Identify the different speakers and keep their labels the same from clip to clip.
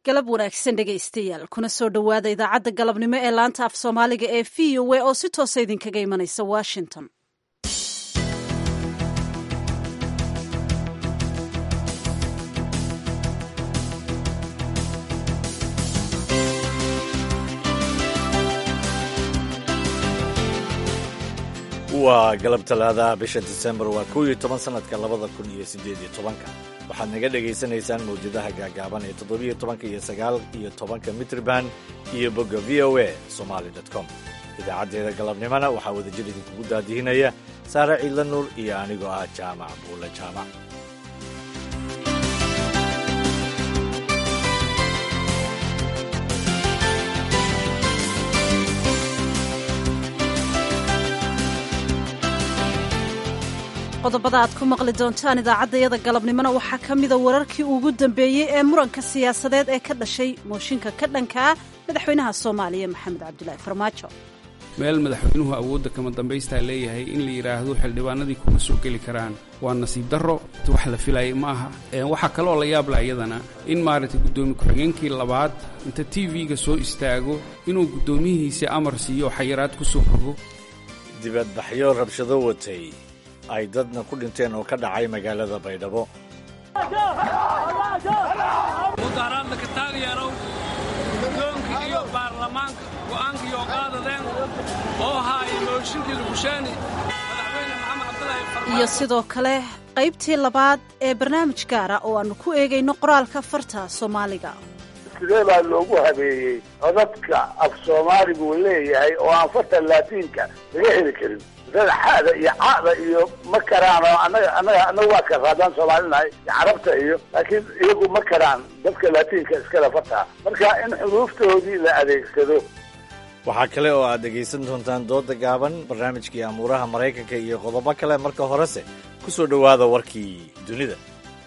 Speaker 1: galab wanaagsan dhegaystayaal kuna soo dhowaada idaacadda galabnimo ee laanta af soomaaliga ee v o a oo si toosa idinkaga imanaysa washington
Speaker 2: waa galab talaadaha bisha disembar waa kow iyo toban sanadka labada kun iyo siddeed iyo tobanka waxaad naga dhagaysanaysaan mawjadaha gaagaaban ee toddobiyo tobanka iyo sagaal iyo tobanka mitrban iyo bogga v o a somaali com idaacaddeeda galabnimona waxaa wadajir idinkugu daadihinaya saare ciidla nuur iyo anigoo ah jaamac buule jaamac
Speaker 1: qodobada aad ku maqli doontaan idaacaddayada galabnimona waxaa ka mida wararkii ugu dambeeyey ee muranka siyaasadeed ee ka dhashay mooshinka ka dhanka ah madaxweynaha soomaaliya maxamed cabdulaahi farmaajo
Speaker 3: meel madaxweynuhu awoodda kama dambaystaa leeyahay in la yidhaahdo xildhibaanadii kuma soo geli karaan waa nasiib darro wax la filayay ma aha waxaa kaloo la yaabla iyadana in maaragtay guddoomiye ku-xigeenkii labaad inta t v-ga soo istaago inuu guddoomiyihiisa amar siiyo oo xayiraad ku soo rogo
Speaker 2: dibadbaxyo rabshado watay ay dadna ku dhinteen oo ka dhacay magaalada baydhabo
Speaker 4: mudaharaadla ka taageerow guddoonka iyo baarlamaanka go'aankiioo qaadadeen oo haaya mooshinkii lugushaani madaxweyne maxamed cabdulaahi farmaajo
Speaker 1: iyo sidoo kale qaybtii labaad ee barnaamij gaara oo aannu ku eegayno qoraalka farta soomaaliga
Speaker 5: sidee baa loogu habeeyey codadka af soomaaligu uu leeyahay oo aan farta laatiinka laga heli karin xada iyo cada iyo ma karaan oo anaga anaga anaga waa kara haddaan soomaalinahay carabta iyo laakiin iyagu ma karaan dadka laatiinka iskale fartaa marka in xuruuftoodii la adeegsado
Speaker 2: waxaa kale oo aad dhegaysan doontaan dooda gaaban barnaamijkii amuuraha maraykanka iyo qodobo kale marka horese ku soo dhowaada warkii dunida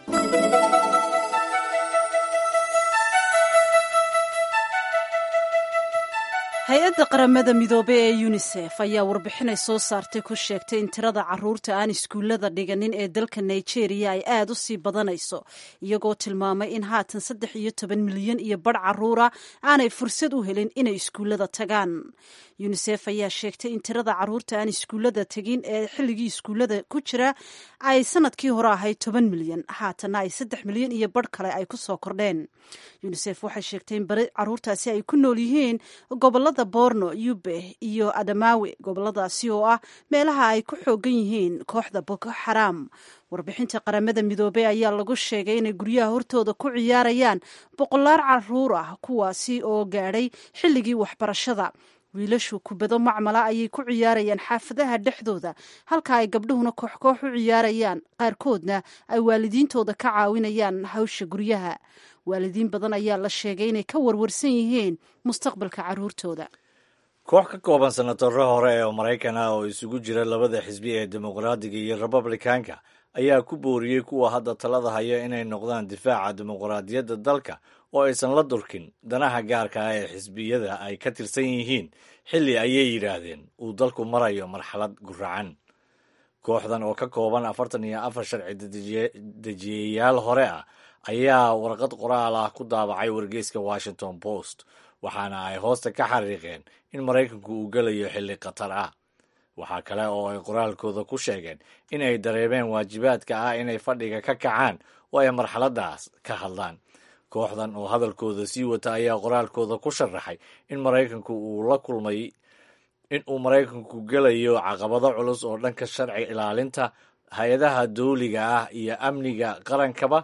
Speaker 1: hay-adda qaramada midoobe ee yunisef ayaa warbixinay soo saartay ku sheegtay in tirada caruurta aan iskuullada dhiganin ee dalka nigeria ay aad u sii badanayso iyagoo tilmaamay in haatan saddex iyo toban milyan iyo badh caruura aanay fursad u helin inay iskuullada tagaan yunisef ayaa sheegtay in tirada caruurta aan iskuullada tegin ee xilligii iskuullada ku jira ay sanadkii hore ahayd toban milyan haatanna ay saddex milyan iyo badh kale ay ku soo kordheen yunisef waxay sheegtay in bari caruurtaasi ay ku nool yihiin gobolada borno yube iyo adamawe goboladaasi oo ah meelaha ay ku xoogan yihiin kooxda boko xaraam warbixinta qaramada midoobey ayaa lagu sheegay inay guryaha hortooda ku ciyaarayaan boqolaar caruur ah kuwaasi oo gaadhay xilligii waxbarashada wiilashu kubado macmala ayay ku ciyaarayaan xaafadaha dhexdooda halka ay gabdhuhuna kooxkoox u ciyaarayaan qaarkoodna ay waalidiintooda ka caawinayaan hawsha guryaha waalidiin badan ayaa la sheegay inay ka warwarsan yihiin mustaqbalka carruurtooda
Speaker 2: koox ka kooban senataro hore ee maraykan ah oo isugu jira labada xisbi ee dimuqraadiga iyo republikaanka ayaa ku booriyey kuwa hadda talada haya inay noqdaan difaaca dimuqraadiyadda dalka oo aysan la durkin danaha gaarka ah ee xisbiyada ay ka tirsan yihiin xilli ayay yidhaahdeen uu dalku marayo marxalad guracan kooxdan oo ka kooban afartan iyo afar sharci dejiyayaal hore ah ayaa warqad qoraal ah ku daabacay wargeyska washington post waxaana ay hoosta ka xariiqeen in maraykanku uu gelayo xilli khatar ah waxaa kale oo ay qoraalkooda ku sheegeen in ay dareemeen waajibaadka ah inay fadhiga ka kacaan oo ay marxaladaas ka hadlaan kooxdan oo hadalkooda sii wata ayaa qoraalkooda ku sharaxay in maraykanku uu la kulmay in uu maraykanku gelayo caqabado culus oo dhanka sharci ilaalinta hay-adaha dawliga ah iyo amniga qarankaba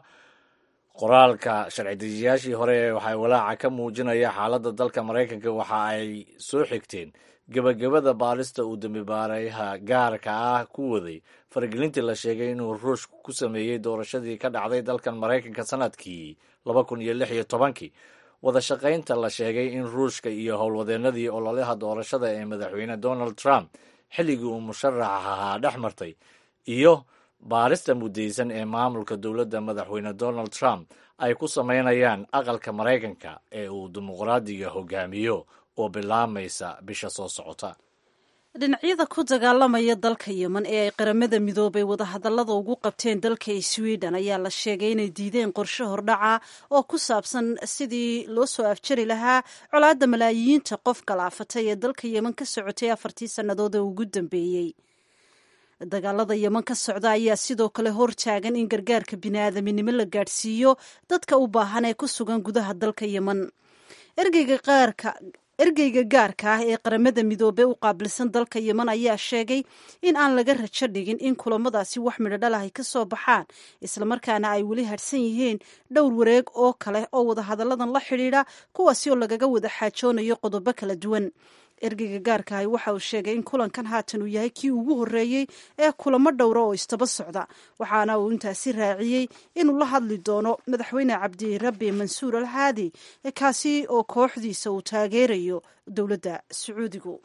Speaker 2: qoraalka sharci dejiyaashii hore waxay walaaca ka muujinaya xaaladda dalka maraykanka waxa ay soo xigteen gebagabada baarista uu dambibaarayaha gaarka ah ku waday faragelintii la sheegay inuu ruush ku sameeyey doorashadii ka dhacday dalkan maraykanka sanadkii laba kun iyo lix iyo tobankii wada shaqaynta la sheegay in ruushka iyo howlwadeenadii ololaha doorashada ee madaxweyne donald trump xilligii uu musharax ahaa dhex martay iyo baarista muddaysan ee maamulka dowladda madaxweyne donald trump ay ku samaynayaan aqalka maraykanka ee uu dimuqraadiga hogaamiyo oo bilaamaysa bisha soo socota
Speaker 1: dhinacyada ku dagaalamaya dalka yemen ee ay qaramada midoobay wadahadallada ugu qabteen dalka sweden ayaa la sheegay inay diideen qorshe hordhaca oo ku saabsan sidii loo soo afjari lahaa colaadda malaayiinta qof galaafatay ee dalka yemen ka socotay afartii sannadood ee ugu dambeeyey dagaalada yemen ka socda ayaa sidoo kale hortaagan in gargaarka bini'aadaminimo la gaadhsiiyo dadka u baahan ee ku sugan gudaha dalka yemen ergeyga qaarka ergeyga gaarka ah ee qaramada midoobey u qaabilsan dalka yemen ayaa sheegay in aan laga rajo dhigin in kulamadaasi wax midho dhal ah ay ka soo baxaan islamarkaana ay weli hadhsan yihiin dhowr wareeg oo kale oo wadahadalladan la xidhiidha kuwaasi oo lagaga wada xaajoonayo qodobo kala duwan ergeyga gaarka ahi waxa uu sheegay in kulankan haatan uu yahay kii ugu horreeyey ee kulamo dhowra oo istaba socda waxaana uu intaasi raaciyey inuu la hadli doono madaxweyne cabdirabbi mansuur al haadi kaasi oo kooxdiisa uu taageerayo dowladda sacuudigu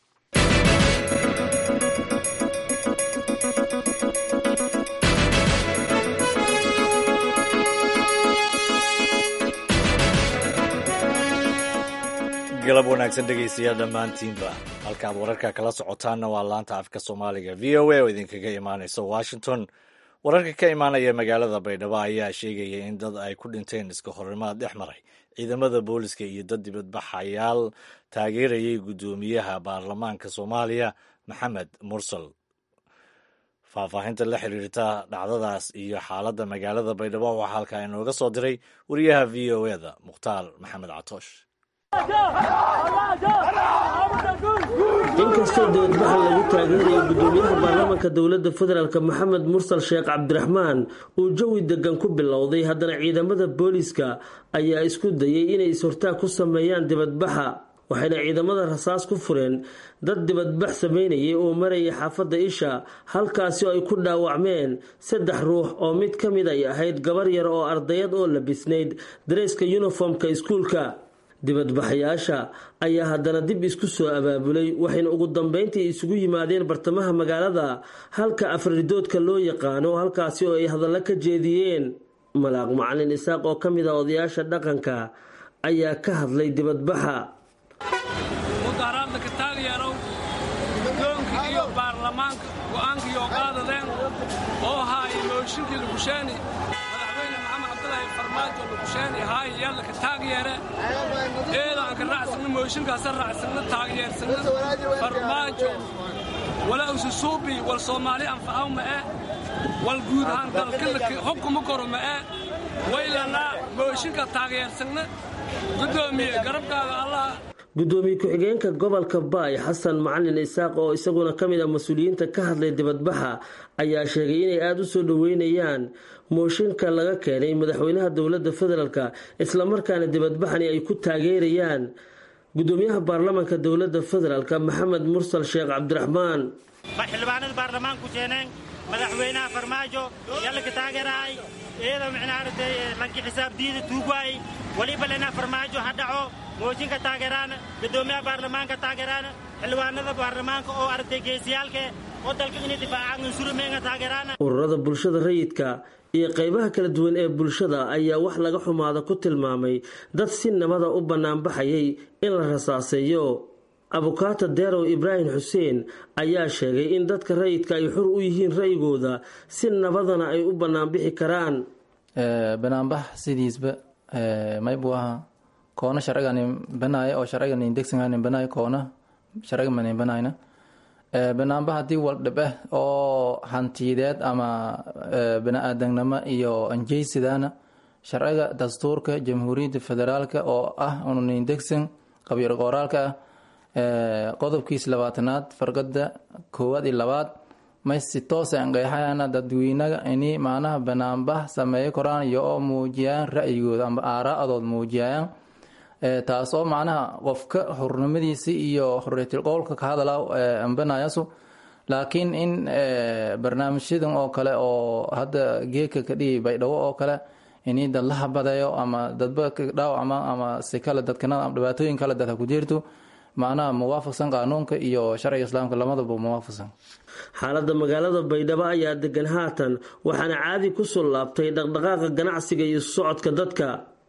Speaker 2: galab wanaagsan dhegaystayaal dhammaantiinba halkaad wararka kala socotaanna waa laanta afka soomaaliga v o a oo idinkaga imaanaysa washington wararka ka imaanaya magaalada baydhabo ayaa sheegaya in dad ay ku dhinteen iska horimaad dhex maray ciidamada booliska iyo dad dibadbaxayaal taageerayay guddoomiyaha baarlamaanka soomaaliya maxamed mursal faahfaahinta la xiriirta dhacdadaas iyo xaaladda magaalada baydhabo waxaa halkaa inooga soo diray wariyaha v o eda mukhtaar maxamed catoosh
Speaker 6: inkastoo dibadbaxa lagu taageerayo guddoomiyaha baarlamaanka dowladda federaalk maxamed mursal sheekh cabdiraxmaan uu jawi degan ku bilowday haddana ciidamada booliiska ayaa isku dayay inay is-hortaag ku sameeyaan dibadbaxa waxayna ciidamada rasaas ku fureen dad dibadbax sameynayay oo marayay xaafadda isha halkaasi oo ay ku dhaawacmeen saddex ruux oo mid ka mid ay ahayd gabar yar oo ardayad oo labisnayd dareeska yuniformka iskuulka dibadbaxayaasha ayaa haddana dib isku soo abaabulay waxayna ugu dambeyntii isugu yimaadeen bartamaha magaalada halka afridoodka loo yaqaano halkaasi oo ay hadallo ka jeediyeen malaaq macalin isaaq oo ka mid ah odayaasha dhaqanka ayaa ka hadlay dibadbaxa
Speaker 4: mudaharaadda ka taageerow guddoonka iyo baarlamaanka go'aanka iyo qaadadeen oo haaya mooshinkii lugusheeni madaxweyne maxamed cabdulaahi farmaajo lugusheeni haaya yaalla ka taageere eedaan ka raacsanna mooshinkaasa raacsanna taageersanna farmaajo wala ususuubi wal soomaali anfacaw ma'e wal guud ahaan dalka hubkuma koro ma'e waylanaa mooshinka taageersanna guddoomiye garabkaaga allah
Speaker 6: guddoomiye ku-xigeenka gobolka baay xasan macalin isaaq oo isaguna ka mid ah mas-uuliyiinta ka hadlay dibadbaxa ayaa sheegay inay aada u soo dhoweynayaan mooshinka laga keenay madaxweynaha dowladda federaalk islamarkaana dibadbaxani ay ku taageerayaan guddoomiyaha baarlamaanka dowladda federaalk maxamed mursal sheekh cabdiraxmaan
Speaker 7: xildhibaanada baarlamaanku keeneen madaxweynaha farmaajo yallaka taageeraay iyadoo micnaaragtay lanki xisaabdiida tuugwaay waliba lena farmaajo ha dhaco mooshinka taageeraan guddoomiyaha baarlamaanka taageeraan xildhibaanada baarlamaanka oo aragtay geesiyaalke oo dalka inay difaacaan unsurumeenga taageeraan
Speaker 6: ururada bulshada rayidka iyo qaybaha kala duwan ee bulshada ayaa wax laga xumaada ku tilmaamay dad si nabada u bannaanbaxayay in la rasaaseeyo abukaata deerow ibraahim xuseen ayaa sheegay in dadka rayidka ay xur u yihiin ra'yigooda si nabadana ay u bannaanbixi karaan
Speaker 8: banaanbax sidiisba maybu ahaa koona sharciganin banaaya oo sharciganin degsanganin banaaya koona sharciga manin banayna banaanbax haddii waldhibeh oo hantiyadeed ama bani-aadamnimo iyo anjeysidaana sharciga dastuurka jamhuuriyadda federaalk oo ah unanin degsan qabyar qooraalka ah qodobkiis labaatanaad farqada koowaad iyo labaad may si toosa anqeexayana dadweynaga ini macnaha banaanbax sameeyo koraan iyo oo muujiyaan ra'yigooda amba aaraa'adood muujiyayaan taasoo macnaha qofka xurnimadiisi iyo xorriyatil qowlka ka hadala ambanayasu laakiin in barnaamijyadan oo kale oo hadda geeka ka dhigi baydhabo oo kale ini dad la habadeeyo ama dadba dhaawacma ama si kale dadkana dhibaatooyin kale dadha ku jirto macnaha muwaafaqsan qaanuunka iyo sharciga islaamka lamadaba muwaafaqsan
Speaker 6: xaaladda magaalada baydhabo ayaa degan haatan waxaana caadi kusoo laabtay dhaqdhaqaaqa ganacsiga iyo socodka dadka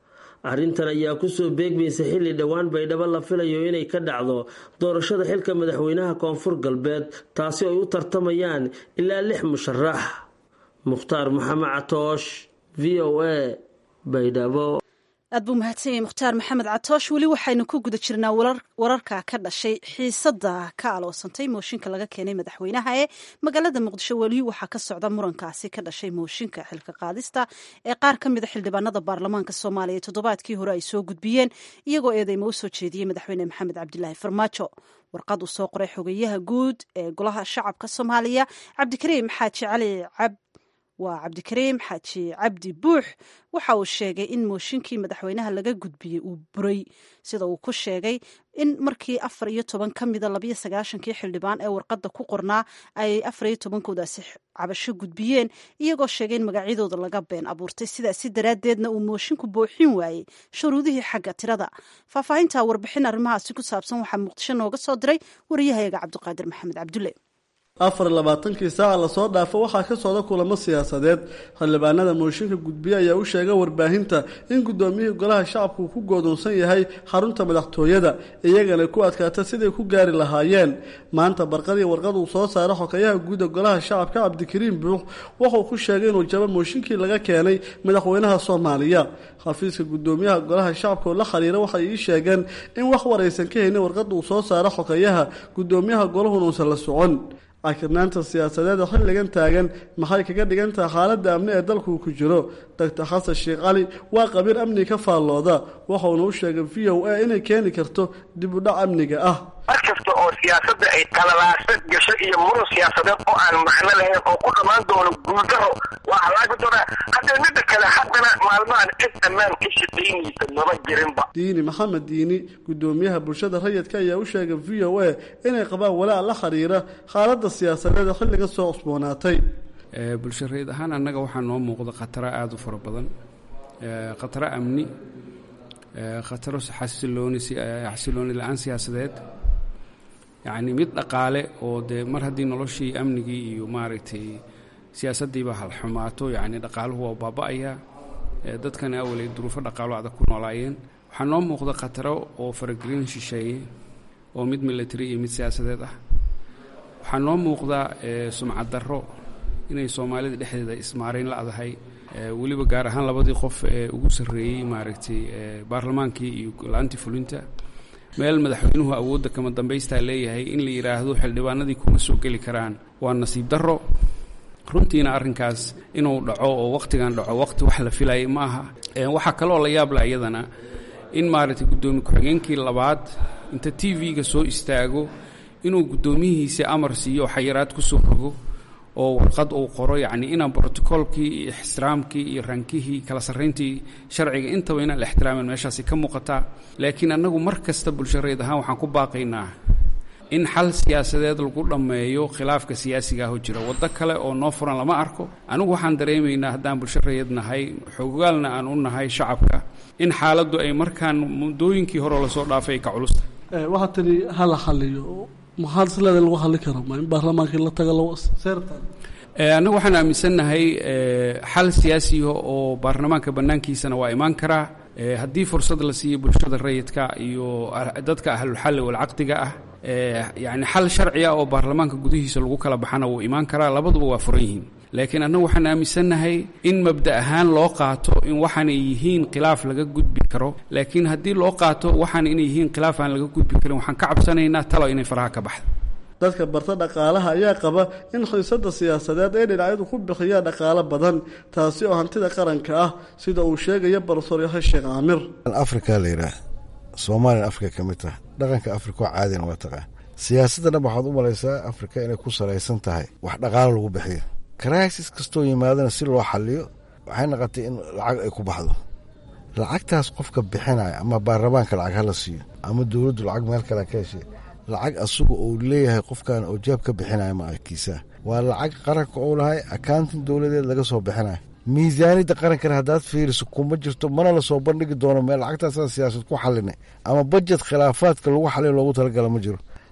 Speaker 6: arrintan ayaa kusoo beegmaysa xilli dhowaan baydhabo la filayo inay ka dhacdo doorashada xilka madaxweynaha koonfur galbeed taasi ay u tartamayaan ilaa lix musharax mukhtaar maxamed catoosh v o a baydhabo
Speaker 1: aad buu mahadsan yahay mukhtaar maxamed catoosh weli waxaynu ku guda jirnaa wararka ka dhashay xiisadda ka aloosantay mooshinka laga keenay madaxweynaha ee magaalada muqdisho weli waxaa ka socda murankaasi ka dhashay mooshinka xilka qaadista ee qaar ka mida xildhibaanada baarlamaanka soomaaliya toddobaadkii hore ay soo gudbiyeen iyagoo eedeymo u soo jeediyey madaxweyne maxamed cabdilaahi farmaajo warqad uu soo qoray xogeyaha guud ee golaha shacabka soomaaliya cabdikariim xaaji cali cab waa cabdikariim xaaji cabdi buux waxa uu sheegay in mooshinkii madaxweynaha laga gudbiyey uu buray sida uu ku sheegay in markii afar iyo toban ka mida labayo sagaashankii xildhibaan ee warqadda ku qornaa ay afar iyo tobankoodaasi cabasho gudbiyeen iyagoo sheegay in magacyadooda laga been abuurtay sidaasi daraaddeedna uu mooshinku booxin waayey shuruudihii xagga tirada faahfaahinta warbixin arrimahaasi ku saabsan waxaa muqdisho nooga soo diray wariyahayaga cabdiqaadir maxamed cabdulle
Speaker 9: afar labaatankii saaca lasoo dhaafo waxaa ka socda kulamo siyaasadeed xildhibaanada mooshinka gudbiye ayaa u sheegay warbaahinta in guddoomiyihii golaha shacabku uu ku goodoonsan yahay xarunta madaxtooyada iyagana ku adkaata siday ku gaari lahaayeen maanta barqadii warqad uu soo saaray xokayaha guuda golaha shacabka cabdikariim buux wuxuu ku sheegay inuu jabo mooshinkii laga keenay madaxweynaha soomaaliya xafiiska guddoomiyaha golaha shacabka oo la xiriira waxay ii sheegeen in wax waraysan ka haynin warqadda uu soo saaray xokayaha guddoomiyaha golahuna uusan la socon cakirnaanta siyaasadeeda xilligan taagan maxay kaga dhigan tahay xaaladda amni ee dalkuu ku jiro doctor xasan sheekh cali waa qabiir amni ka faallooda waxauna u sheegay v o a inay keeni karto dib u dhac amniga ah
Speaker 10: mar kasta oo siyaasadda ay talalaasad gasho iyo murun siyaasadeed oo aan macno lahayn oo ku dhammaan doono guuldaro waa halaagi doonaa haddee midda kale haddana maalmahan cid ammaan ka shaqaynaysa maba jirinba
Speaker 9: diini maxamed diini guddoomiyaha bulshada rayidka ayaa u sheegay v o a inay qabaan walaac la xiriira xaaladda siyaasadeed ee xilliga soo cusboonaatay
Speaker 3: bulsho rayid ahaan annaga waxaa noo muuqda khataro aada u fara badan khataro amni khataro xasilooni xasilooni la-aan siyaasadeed yacni mid dhaqaale oo dee mar haddii noloshii amnigii iyo maaragtay siyaasaddiiba halxumaato yacni dhaqaaluhu waa baaba-ayaa dadkana awalay duruufo dhaqaalo adag ku noolaayeen waxaa noo muuqda khataro oo faragelin shisheeye oo mid military iyo mid siyaasadeed ah waxaa noo muuqda sumcad darro inay soomaalida dhexdeeda ismaarayn la-dahay weliba gaar ahaan labadii qof ee ugu sarreeyey maaragtay baarlamaankii iyo la-aantii fulinta meel madaxweynuhu awoodda kama dambaystaa leeyahay in la yidhaahdo xildhibaanadii kuma soo geli karaan waa nasiib darro runtiina arrinkaas inuu dhaco oo wakhtigan dhaco wakhti wax la filayay ma aha waxaa kaloo la yaabla iyadana in maaragtay guddoomiye ku-xigeenkii labaad inta t v-ga soo istaago inuu guddoomiyihiisa amar siiyo xayiraad ku soo rogo oo warqad uu qoro yacni inaan brotocoolkii iyo ixtiraamkii iyo rankihii kala sarrayntii sharciga intaba inaan la ixtiraamin meeshaasi ka muuqataa laakiin annagu mar kasta bulsho reed ahaan waxaan ku baaqaynaa in xal siyaasadeed lagu dhammeeyo khilaafka siyaasiga aho jira waddo kale oo noo furan lama arko anigu waxaan dareemaynaa haddaan bulsho reed nahay xogaalna aan u nahay shacabka in xaaladdu ay markaan muddooyinkii hore lasoo dhaafay ay ka culusta
Speaker 9: waxaa tiri hala xaliyo maxaa isleeda lagu xali karo ma in baarlamaankii la taga seertan
Speaker 3: annagu waxaan aaminsannahay xal siyaasiya oo baarlamaanka bannaankiisana waa imaan karaa haddii fursad la siiyo bulshada rayidka iyo dadka ahlulxalli walcaqdiga ah yacni xal sharci ah oo baarlamaanka gudihiisa lagu kala baxana wuu imaan karaa labaduba waa furan yihiin laakiin annagu waxaan aaminsannahay in mabda ahaan loo qaato in waxaanay yihiin khilaaf laga gudbi karo laakiin haddii loo qaato waxaan inay yihiin khilaaf aan laga gudbi karin waxaan ka cabsanaynaa talo inay faraha ka baxdo
Speaker 9: dadka barta dhaqaalaha ayaa qaba in xiisada siyaasadeed ay dhinacyadu ku bixiyaan dhaqaalo badan taasi oo hantida qaranka ah sida uu sheegaya barsoor yahay sheekh caamir
Speaker 11: afrika la yidhaah soomaaliyan afrika ka mid taha dhaqanka afrika oo caadina waa taqaan siyaasadda dhan waxaad u malaysaa afrika inay ku salaysan tahay wax dhaqaalo lagu bixiyo karaisis kastoo yimaadana si loo xaliyo waxay noqotay in lacag ay ku baxdo lacagtaas qofka bixinaya ama baarlamaanka lacag hala siiyo ama dowladdu lacag meel kale ka heshay lacag asaga uu leeyahay qofkan oo jaab ka bixinaya ma arkiisa waa lacag qaranka uu lahay akauntin dowladeed laga soo bixinayo miisaaniyadda qarankana haddaad fiiriso kuma jirto mana lasoo bandhigi doono meel lacagtaasaan siyaasad ku xalinay ama bajet khilaafaadka lagu xalin loogu talagala ma jiro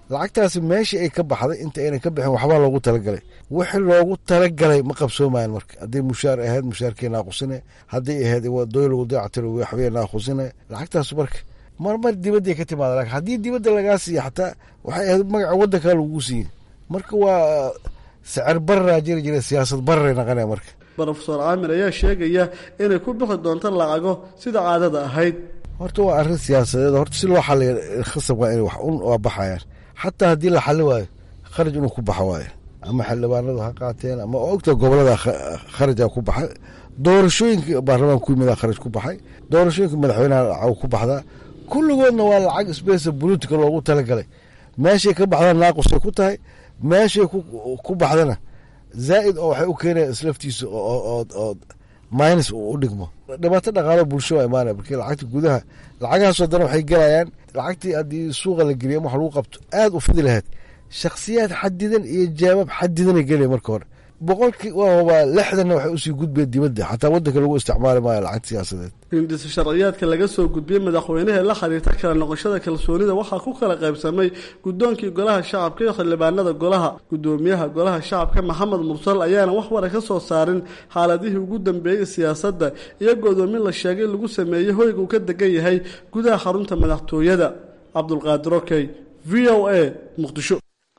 Speaker 11: lacagtaasi meeshii ay ka baxday inta aynan ka bixin waxbaa loogu talagalay wixii loogu talagalay ma qabsoomayan marka hadday mushaar ahayd mushaarkii naaqusine hadday ahayd wadooyin lagu dayactiro waxbay naaqusine lacagtaas marka marmar dibadday ka timaada laakiin haddii dibadda lagaa siiya xataa waxay ahayd magaca waddankaa lagu siiyey marka waa sicir bararaa jiri jira siyaasad bararay naqanaya marka
Speaker 9: rofeor caamir ayaa sheegaya inay ku bixi doonto lacago sida caadada ahayd
Speaker 11: horta waa arrin siyaasadeed horta si loo xaliya khasab waa inay wax un waa baxayaan xataa haddii la xali waayo kharaj inuu ku baxo waayo ama xildhibaanadu ha qaateen ama ogta gobolada kharaja ku baxay doorashooyinka baarlamaanka ku yimid kharaj ku baxay doorashooyinka madaxweynaha lacag ku baxdaa kulligoodna waa lacag sbesa bolitica loogu talagalay meeshay ka baxdaan naaqusay ku tahay meeshay ku baxdana zaa'id oo waxay u keenaya islaftiisa oo minus uu u dhigmo dhibaato dhaqaalo bulsho waa imaanaya markii lacagta gudaha lacagahaasoo dana waxay gelayaan lacagtii haddii suuqa la geliya wax lagu qabto aad u fidi lahayd shakhsiyaad xadidan iyo jawaab xadidanay gelaya marka hore boqolkii waa lixdanna waxay usii gudbeen dibadda xataa waddanka lagu isticmaali maayo lacag siyaasadeed
Speaker 9: hindisa sharciyaadka laga soo gudbiyey madaxweynaha la xiriirta kala noqoshada kalsoonida waxaa ku kala qaybsamay guddoonkii golaha shacabka iyo xildhibaanada golaha guddoomiyaha golaha shacabka maxamed mursal ayaana wax wara ka soo saarin xaaladihii ugu dambeeyey siyaasadda iyo godoomin la sheegay lagu sameeyey hoyga uu ka degan yahay gudaha xarunta madaxtooyada cabdulqaadir okey v o a muqdisho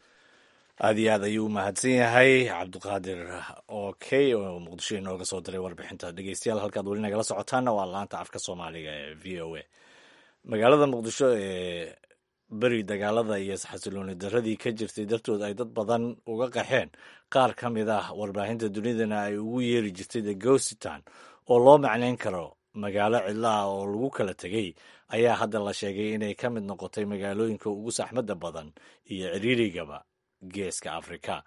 Speaker 2: aad iyo aad ayuu u mahadsan yahay cabdiqaadir okey oo muqdisho inooga soo diray warbixinta dhegeystayaal halkaad weli nagala socotaana waa laanta afka soomaaliga ee v o a magaalada muqdisho ee beri dagaalada iyo xasilooni daradii ka jirtay dartood ay dad badan uga qaxeen qaar ka mid ah warbaahinta dunidana ay ugu yeeri jirtay the gositan oo loo macnayn karo magaalo cidlaha oo lagu kala tegey ayaa hadda la sheegay inay ka mid noqotay magaalooyinka ugu saxmadda badan iyo ciriirigaba geeska afrika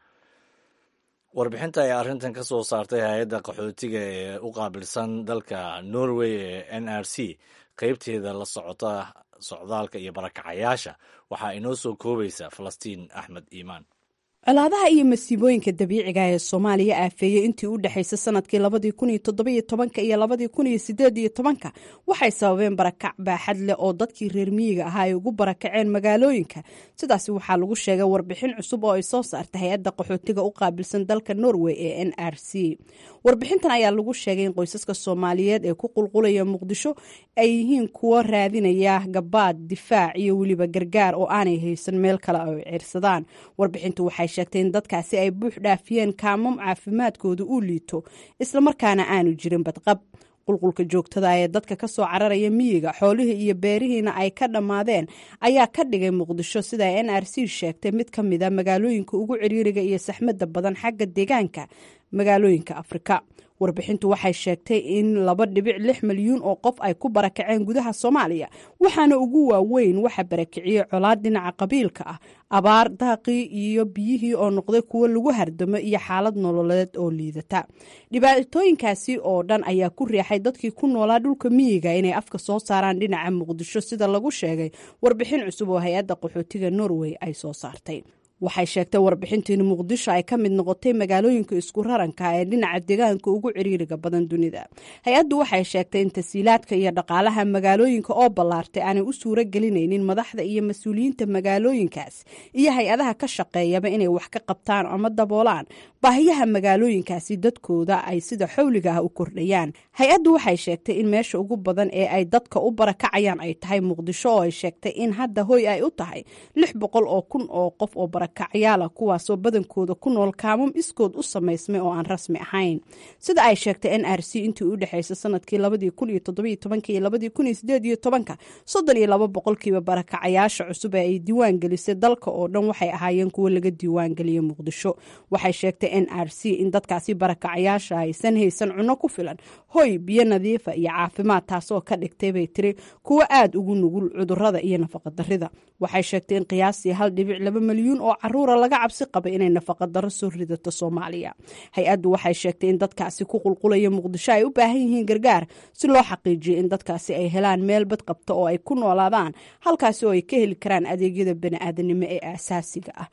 Speaker 2: warbixinta ay arrintan ka soo saartay hay-adda qaxootiga ee u qaabilsan dalka norway ee n r c qeybteeda la socota socdaalka iyo barakacayaasha waxaa inoo soo koobaysa falastiin axmed iimaan
Speaker 12: colaadaha iyo masiibooyinka dabiiciga ee soomaaliya aafeeyey intii u dhexaysay sanadkii labadii kun iyo toddobiyo tobanka iyo labadii kun iyo sideed iyo tobanka waxay sababeen barakac baaxad leh oo dadkii reer miyiga ahaa ay ugu barakaceen magaalooyinka sidaasi waxaa lagu sheegay warbixin cusub oo ay soo saartay hay-adda qaxootiga u qaabilsan dalka norway ee n r c warbixintan ayaa lagu sheegay in qoysaska soomaaliyeed ee ku qulqulaya muqdisho ay yihiin kuwo raadinaya gabaad difaac iyo weliba gargaar oo aanay haysan meel kale oo ciirsadaan warbixintu waxay sheegtay in dadkaasi ay buux dhaafiyeen kaamam caafimaadkooda uu liito islamarkaana aanu jirin badqab qulqulka joogtada ee dadka ka soo cararaya miyiga xoolihii iyo beerihiina ay ka dhammaadeen ayaa ka dhigay muqdisho sida n r c sheegtay mid ka mid a magaalooyinka ugu ciriiriga iyo saxmadda badan xagga deegaanka magaalooyinka afrika warbixintu waxay sheegtay in laba dhibic lix milyuun oo qof ay ku barakaceen gudaha soomaaliya waxaana ugu waaweyn waxa barakiciyey colaad dhinaca qabiilka ah abaar daaqii iyo biyihii oo noqday kuwo lagu hardamo iyo xaalad nololeed oo liidata dhibaatooyinkaasi oo dhan ayaa ku riixay dadkii ku noolaa dhulka miyiga inay afka soo saaraan dhinaca muqdisho sida lagu sheegay warbixin cusub oo hay-adda qaxootiga norway ay soo saartay waxay sheegtay warbixintii in muqdisho ay ka mid noqotay magaalooyinka isku raranka ee dhinaca deegaanka ugu ciriiriga badan dunida hay-addu waxay sheegtay in tasiilaadka iyo dhaqaalaha magaalooyinka oo ballaartay aanay u suuro gelinaynin madaxda iyo mas-uuliyiinta magaalooyinkaas iyo hay-adaha ka shaqeeyaba inay wax ka qabtaan ama daboolaan baahiyaha magaalooyinkaasi dadkooda ay sida xawliga ah u kordhayaan hay-addu waxay sheegtay in meesha ugu badan ee ay dadka u barakacayaan ay tahay muqdisho oo ay sheegtay in hadda hoy ay u tahay lix boqol oo kun oo qof oo barakacyaala kuwaasoo badankooda ku nool kaamam iskood u samaysmay oo aan rasmi ahayn sida ay sheegtay n r c intii u dhexaysay sanadkii labadii kun iyo toddobiyo tobanka iyo labadii kun iyo sideed iyo tobanka soddon iyo laba boqolkiiba barakacayaasha cusub ee ay diiwaan gelisay dalka oo dhan waxay ahaayeen kuwo laga diiwaan geliyay muqdisho waxay sheegtay n r c in dadkaasi barakacayaasha aysan haysan cunno ku filan hoy biyo nadiifa iyo caafimaad taasoo ka dhigtay bay tiri kuwo aada ugu nugul cudurada iyo nafaqadarida waxay sheegtay in qiyaastii hal dhibic laba milyuun oo caruura laga cabsi qabay inay nafaqadaro soo ridato soomaaliya hay-addu waxay sheegtay in dadkaasi ku qulqulaya muqdisho ay u baahan yihiin gargaar si loo xaqiijiyo in dadkaasi ay helaan meel bad qabta oo ay ku noolaadaan halkaasi oo ay ka heli karaan adeegyada bani-aadanimo ee aasaasiga ah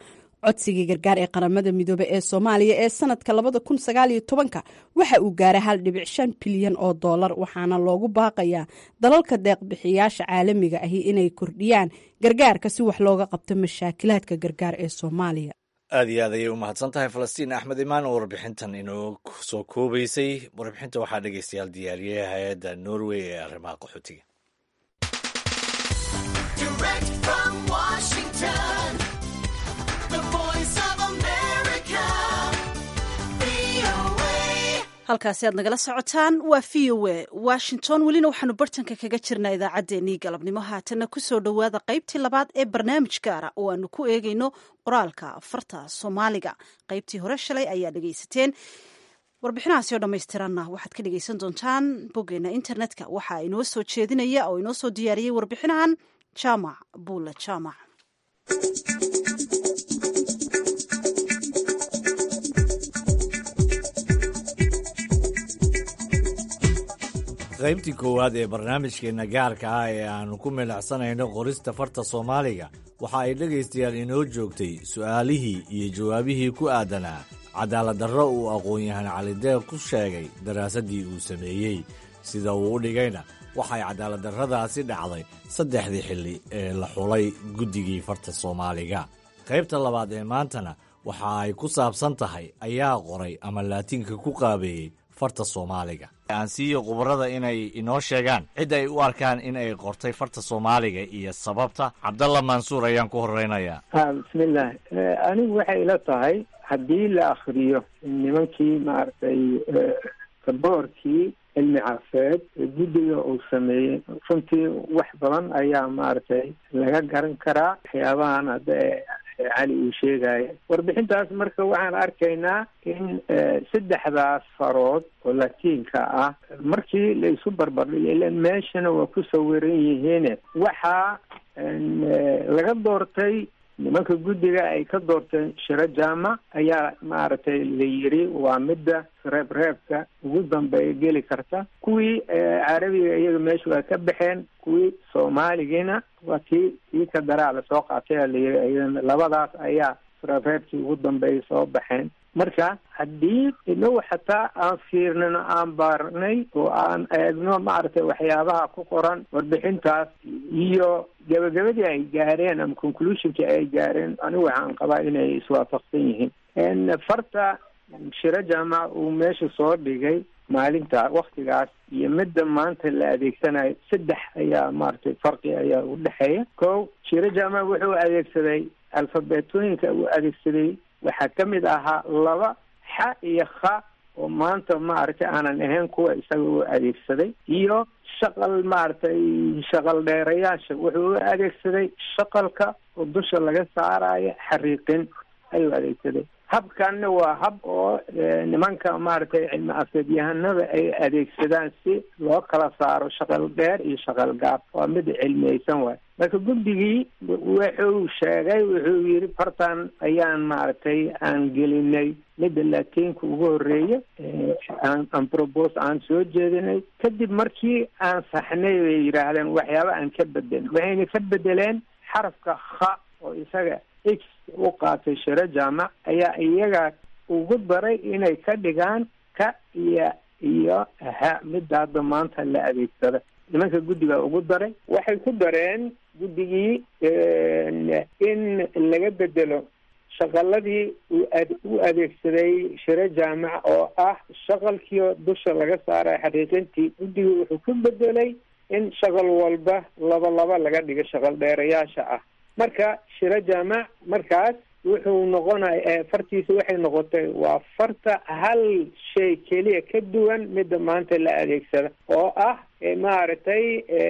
Speaker 12: codsigii gargaar ee qaramada midoobe ee soomaaliya ee sanadka labada kun sagaaliyo tobanka waxa uu gaaray hal dhibic shan bilyan oo doolar waxaana loogu baaqayaa dalalka deeqbixiyaasha caalamiga ahi inay kordhiyaan gargaarka si wax looga qabto mashaakilaadka gargaar ee soomaaliya
Speaker 2: aad iyo aad ayay u mahadsan tahay falastiin axmed imaan oo warbixintan inoo soo koobaysay warbixinta waxaa dhegeystayaal diyaariyey hay-adda norway ee arrimaha qaxootiga
Speaker 1: halkaasi aad nagala socotaan waa v o a washington welina waxaanu bartanka kaga jirnaa idaacaddeenii galabnimo haatanna kusoo dhowaada qaybtii labaad ee barnaamij gaara oo aanu ku eegayno qoraalka farta soomaaliga qaybtii hore shalay ayaa dhegaysateen warbixinahaasi oo dhammaystiranna waxaad ka dhegaysan doontaan boggeena internetka waxaa inoo soo jeedinaya oo inoo soo diyaariyey warbixinahan jaamac buula jaamac
Speaker 2: qaybtii koowaad ee barnaamijkeenna gaarka ah ee aannu ku milacsanayno qorista farta soomaaliga waxa ay dhegaystayaal inoo joogtay su'aalihii iyo jawaabihii ku aadanaa cadaaladdarro uu aqoon-yahan calideeq ku sheegay daraasaddii uu sameeyey sida uu u dhigayna waxay cadaaladdarradaasi dhacday saddexdii xilli ee la xulay guddigii farta soomaaliga qaybta labaad ee maantana waxa ay ku saabsan tahay ayaa qoray ama laatiinka ku qaabeeyey farta soomaaliga aan siiyo khubarada inay inoo sheegaan cid ay u arkaan in ay qortay farta soomaaliga iyo sababta cabdalla mansuur ayaan ku horeynayaa
Speaker 13: bismillaah anigu waxay ila tahay haddii la akriyo nimankii maaragtay kaboorkii cilmi cafeed guddiga uu sameeyey runtii wax badan ayaa maaragtay laga garan karaa waxyaabahan hadda cali uu sheegaya warbixintaas marka waxaan arkaynaa in saddexdaas farood oo latiinka ah markii la isu barbardhigo ila meeshana waa ku sawiran yihiin waxaa laga doortay nimanka guddiga ay ka doorteen shiro jaamac ayaa maaragtay la yiri waa midda reeb reebka ugu dambeeya geli karta kuwii carabiga iyaga meesha waa ka baxeen kuwii soomaaligiina waa tii tii ka daraa lasoo qaatay a layiri iyadana labadaas ayaa reeb reebkii ugu dambeeya soo baxeen marka haddii inagu xataa aan fiirnino aan baarnay oo aan eegno maaragtay waxyaabaha ku qoran warbixintaas iyo gabagabadii ay gaareen ama conclusionkii ay gaareen anigu waxaan qabaa inay iswaafaqsan yihiin farta shiro jaamac uu meesha soo dhigay maalinta waktigaas iyo midda maanta la adeegsanayo saddex ayaa maaragtay farqi ayaa u dhexeeya ko shiro jaamac wuxuu adeegsaday alfabetooyinka uu adeegsaday waxaa ka mid ahaa laba xa iyo kha oo maanta maaragtay aanan ahayn kuwa isaga u adeegsaday iyo shaqal maaragtay shaqal dheerayaasha wuxuu u adeegsaday shaqalka oo dusha laga saarayo xariiqin ayuu adeegsaday habkanna waa hab oo nimanka maaragtay cilmi afeedyahanada ay adeegsadaan si loo kala saaro shaqal dheer iyo shaqal gaab waa mid cilmiyeysan waay marka guddigii wuxuu sheegay wuxuu yidhi fartan ayaan maaragtay aan gelinay midda latiinka ugu horeeya aan probos aan soo jeedinay kadib markii aan saxnay bay yidhaahdeen waxyaaba aan ka bedelin waxayna ka bedeleen xarafka kha oo isaga x u qaatay shiro jaamac ayaa iyaga ugu daray inay ka dhigaan ka iyo iyo ha midda hadda maanta la adeegsada nimanka guddiga ugu daray waxay ku dareen guddigii in laga bedelo shaqaladii u adeegsaday shiro jaamac oo ah shaqalkii dusha laga saaray xaqiiqintii guddigii wuxuu ku bedelay in shaqal walba laba laba laga dhigo shaqal dheerayaasha ah marka shiro jaamac markaas wuxuu noqonay fartiisa waxay noqotay waa farta hal shay keliya ka duwan midda maanta la adeegsada oo ah maaragtay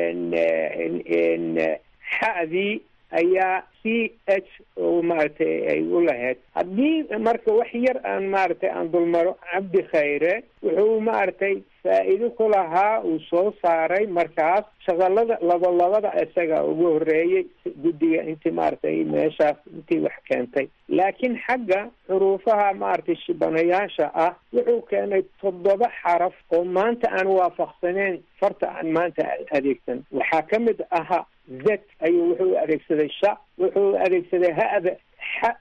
Speaker 13: xadii ayaa c h oo maaragtay ay u lahayd haddii marka wax yar aan maaragtay aan dulmaro cabdi khayre wuxuu maaragtay faa-iido ku lahaa uu soo saaray markaas shaqalada labalabada isaga ugu horeeyey guddiga intii maaragtay meeshaas intii wax keentay laakiin xagga xuruufaha maaragtay shibanayaasha ah wuxuu keenay toddoba xaraf oo maanta aan waafaqsaneyn farta aan maanta adeegsan waxaa ka mid ahaa z ayuu wuxuu adeegsaday sha wuxuu adeegsaday hada xa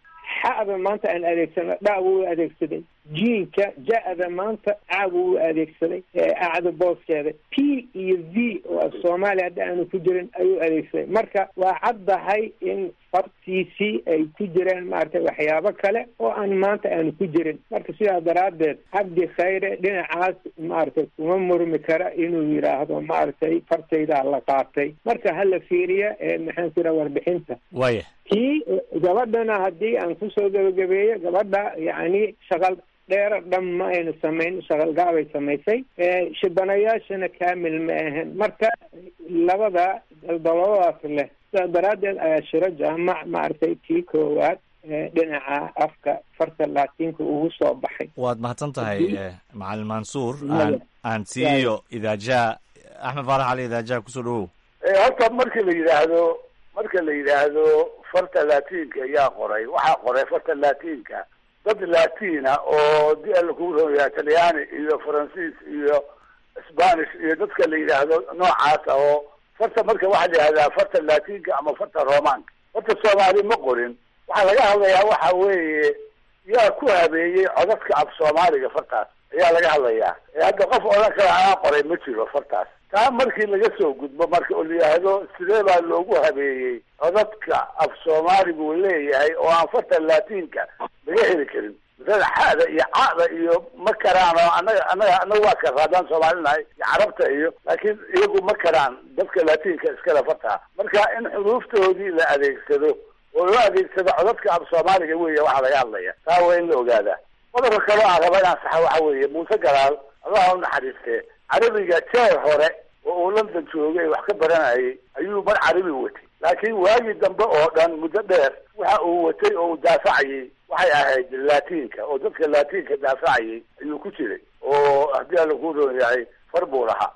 Speaker 13: xa'da maanta aan adeegsano dhaabu u adeegsaday jiinka ja-da maanta caabu u adeegsaday acda booskeeda p iyo v oo af soomaaliya hadda aanu ku jirin ayuu adeegsaday marka waa caddahay in fartiisii ay ku jireen maaragtay waxyaabo kale oo aan maanta aanu ku jirin marka sidaa daraaddeed cabdi khayre dhinacaas maaragtay kuma murmi kara inuu yidhaahdo maaragtay fartaydaa la qaatay marka hala fiiriya maxaan ku yidhaha warbixinta
Speaker 2: waya
Speaker 13: kii gabadhana haddii aan kusoo gabagabeeyo gabadha yacni shaqal dheero dhan ma aynu samayn shaqalgaabay samaysay shibanayaashana kaamil ma ahan marka labada daldaloodaas leh sidaa daraaddeed ayaa shiro jaamac maaragtay kii koowaad dhinaca afka farta laatiinka ugu soo baxay
Speaker 2: waad mahadsan tahay macalin mansuur aan aan siiyo idaajaha axmed faarax cali idaajaha kusoo dhawow
Speaker 5: horta markii la yidhaahdo marka la yidhaahdo farta laatiinka ayaa qoray waxaa qoray farta laatiinka dad latina oo di alla kugu roya talyaani iyo faransiis iyo spanish iyo dadka la yidhaahdo noocaasa oo farta marka waxaa la yidhahdaa farta latinka ama farta romanka farta soomaali ma qorin waxaa laga hadlayaa waxa weeye yaa ku habeeyey codadka af soomaaliga fartaas ayaa laga hadlayaa hadda qof odhan kale anaa qoray ma jiro fartaas taa markii laga soo gudbo marka oo la yidhaahdo sidee baa loogu habeeyey codadka af soomaaligu leeyahay oo aan farta latinka laga heli karin masalada xada iyo cada iyo ma karaan oo anaga anaga anaga waa kara haddaan soomaalinahay iyo carabta iyo laakiin iyagu ma karaan dadka latinka iskale fartaa marka in xuruuftoodii la adeegsado oo loo adeegsado codadka af soomaaliga weya waxaa laga hadlaya taa waa in la ogaadaa qodobka kaloo aan raba inaan saxa waxa weeye muuse galaal allah u naxariistee carabiga jeer hore oo uu london joogay wax ka baranayay ayuu mar carabi watay laakiin waagii dambe oo dhan muddo dheer waxa uu watay oo uu daafacayay waxay ahayd latinka oo dadka latinka daafacayay ayuu ku jiray oo haddii alla ku roon yahay far buu lahaa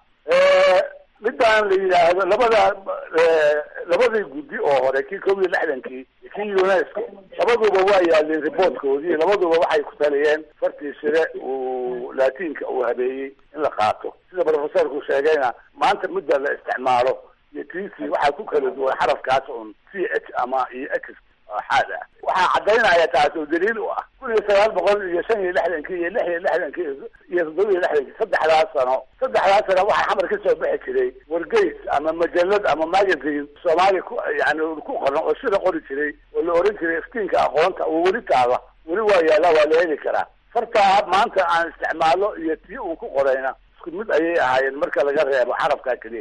Speaker 5: midaan la yidhaahdo labada labadii guddi oo hore kii kob iyo lixdankii iyo kii unesco labaduba waa yaaleen riboortkoodii labaduba waxay ku taliyeen fartii sire uu latinka uu habeeyey in la qaato sida professorku sheegayna maanta midda la isticmaalo iyo tc waxaa ku kala duwan xarafkaas un c h ama iyo x xaad ah waxaa caddaynaya taas oo daliil u ah kun iyo sagaal boqol iyo shan iyo lixdankii iyo lix iyo lixdankii iyo toddoba iyo lixdankii saddexdaas sano saddexdaas sano waxaa xamar ka soo bixi jiray wargeys ama majalad ama magazine soomaaliya ku yani ku qoran oo sida qori jiray oo la oran jiray iftiinka aqoonta oo weli taala weli waa yaala waa la heli karaa fartaa maanta aan isticmaalo iyo tii uu ku qorayna isku mid ayay ahaayeen marka laga reebo xarafkaa keliya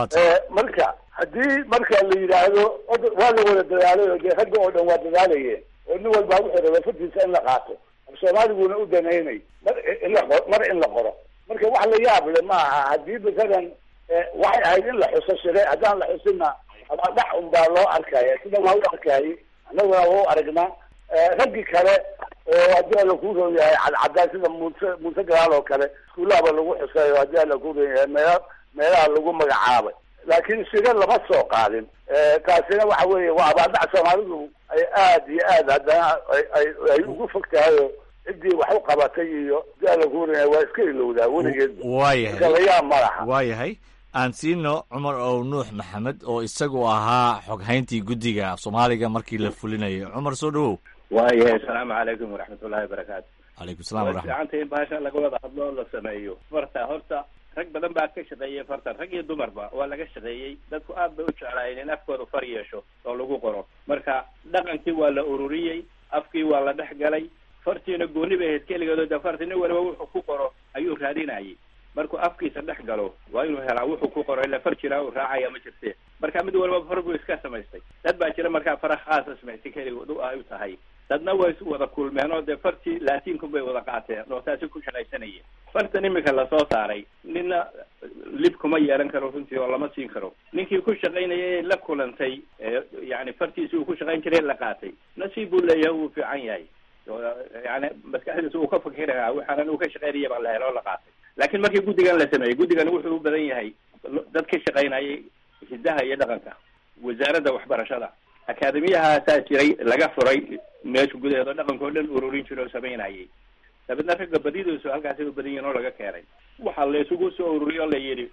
Speaker 5: marka haddii marka la yidhaahdo waa la wada dadaalay oo dee ragga oo dhan waa dadaalayeen oo nin walbaa wuxuu rabay fartiisa in la qaato af soomaaliguna u danaynay mar in la qo mar in la qoro marka wax la yaab le ma aha haddii masalan waxay ahayd in la xuso shire haddaan la xusinna ama dhac un baa loo arkaya sida waa u arkayay annaguna waa u aragnaa raggii kale oo haddii alla kuu roon yahay cadcadaan sida muuse muuse galaal oo kale iskuullahaba lagu xusay oo haddii alla kuu roon yahay meela meelaha lagu magacaabay laakiin shire lama soo qaadin taasina waxa weeye waa abaaldhac soomaalidu ay aad iyo aad haddana ay ay ugu fog tahay oo ciddii wax u qabatay iyo haddii alla kuu roon yahay waa iska ilowdaa weligeed
Speaker 2: waayahay
Speaker 5: kalayaab ma laha
Speaker 2: waayahay aan siino cumar ow nuux maxamed oo isagu ahaa xoghayntii guddiga af soomaaliga markii la fulinayo cumar soo dhawow
Speaker 14: waayahay asalaamu calaykum waraxmatullahi wabarakaatu
Speaker 2: calaykum salam
Speaker 14: way
Speaker 2: waraxmat
Speaker 14: fiicanta in bahasha laga wada hadlo oo la sameeyo farta horta rag badan baa ka shaqeeyey fartan rag iyo dumarba waa laga shaqeeyey dadku aad bay u jeclaayeen in afkooda far yeesho oo lagu qoro marka dhaqankii waa la ururiyey afkii waa la dhex galay fartiina gooni bay ahayd keligeedo de farti nin waliba wuxuu ku qoro ayuu raadinayay markuu afkiisa dhex galo waa inuu helaa wuxuu ku qoro ila far jiraa uu raacaya ma jirte marka mid waliba far buu iska samaystay dad baa jira markaa fara khaasa samaystay keligood u ay u tahay dadna way is wada kulmeen oo dee fartii laatiinku bay wada qaateen oo taasi ku shaqaysanayeen fartan imika lasoo saaray nina lib kuma yeelan karo runtii oo lama siin karo ninkii ku shaqaynayay la kulantay yani fartiisi uu ku shaqayn jiray la qaatay nasiib buu leeyahay wuu fiican yahay yani maskaxdiisa uu ka fakirayaa waxaanan uu ka shaqaynaya baa la helo oo la qaatay laakiin markii guddigan la sameeyey guddigan wuxuu u badan yahay dad ka shaqaynayay hidaha iyo dhaqanka wasaaradda waxbarashada akaademiyahaasaa jiray laga furay meesha gudaheeda oo dhaqanka oo dhan ururin jiray oo samaynayay dabeedna ragga badidiisu halkaasay u badan yihin oo laga keenay waxaa la isugu soo ururiy oo la yidhi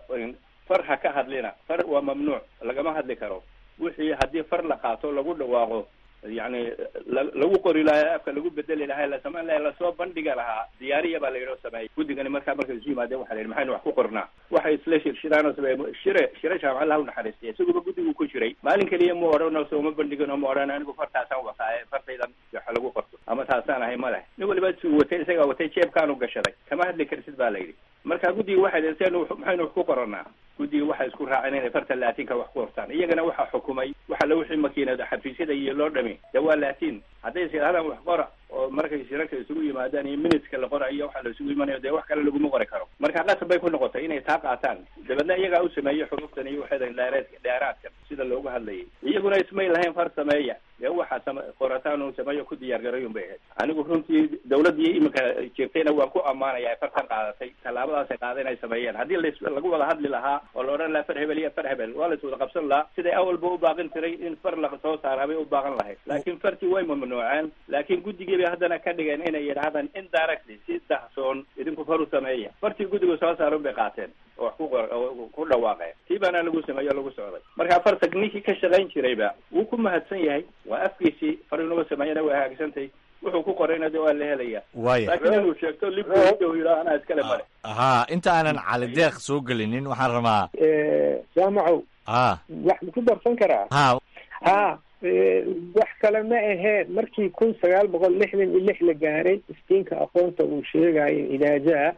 Speaker 14: far ha ka hadlina far waa mamnuuc lagama hadli karo wixii haddii far la qaato lagu dhawaaqo yani lagu qori lahaa afka lagu bedeli lahaa la samayn lahaa lasoo bandhiga lahaa diyaariya baa la yidhi oo sameeyay guddigani markaa markay isu yimaadeen waxa la yidhi maxaynu wax ku qornaa waxay isla shirshiraan oo sameeye shire shire jaamac allah u naxariistay isaguba guddigu ku jiray maalin keliya mu odhan oo sooma bandhigin oo ma odhan anigu fartaasaan wataaye fartaydan waxa lagu qorto ama taasaan ahay ma leh nin waliba suu watay isagaa watay jeebkaanu gashaday kama hadli karsid baa la yidhi marka guddiga waxay dhi seen maxaynu wax ku qoranaa guddiga waxay isku raaceen inay farta laatinka wax ku qortaan iyagana waxaa xukumay waxa la wixii makiinada xafiisyada iyo loo dhami de waa laatin hadday is yidhahdaan wax qora oo markay shirarka isugu yimaadaan iyo minuteska la qorayo waxa la isugu imanayo dee wax kale laguma qori karo marka qasab bay ku noqotay inay taa qaataan dabeedna iyagaa u sameeyey xuruftan iyo waxeedan dheereed dheeraadkan sida loogu hadlayay iyaguna ismay lahayn far sameeya dee waxaa sama qorataan uu sameeyo ku diyaar garayun bay ahayd anigu runtii dawladdii iminka jirtayna waan ku ammaanaya fartan qaadatay tallaabadaasay qaada inay sameeyeen haddii las lagu wada hadli lahaa oo la odhan lahaa far hebel iyo far hebel waa lais wada qabsan lahaa siday awalba u baaqin tiray in far la soo saara bay u baaqan lahayd laakiin fartii way mamnuuceen laakiin guddigii bay haddana ka dhigeen inay yidhaahdaan indirectly si dahsoon idinku far u sameeya fartii guddigu soo saarun bay qaateen oo wax ku qor ku dhawaaqeen tii baana lagu sameeyo lagu socday marka farta ninkii ka shaqayn jirayba wuu ku mahadsan yahay waa afkiisii far inuga sameeyana way hagaagsantahay wuxuu ku qorayna de waa la helaya
Speaker 2: Waaya.
Speaker 14: laakiin inuu sheegto libuu yidhaa anaa iskale male
Speaker 2: haa inta aanan cali deeq soo gelinin waxaan rabaa
Speaker 13: jaamacow
Speaker 2: ha
Speaker 13: wax ma ku darsan karaa
Speaker 2: ha
Speaker 13: ha eh, wax kale ma aheen markii kun sagaal boqol lixdan iyo lix la gaaray istiinka aqoonta uu sheegayo idaajaha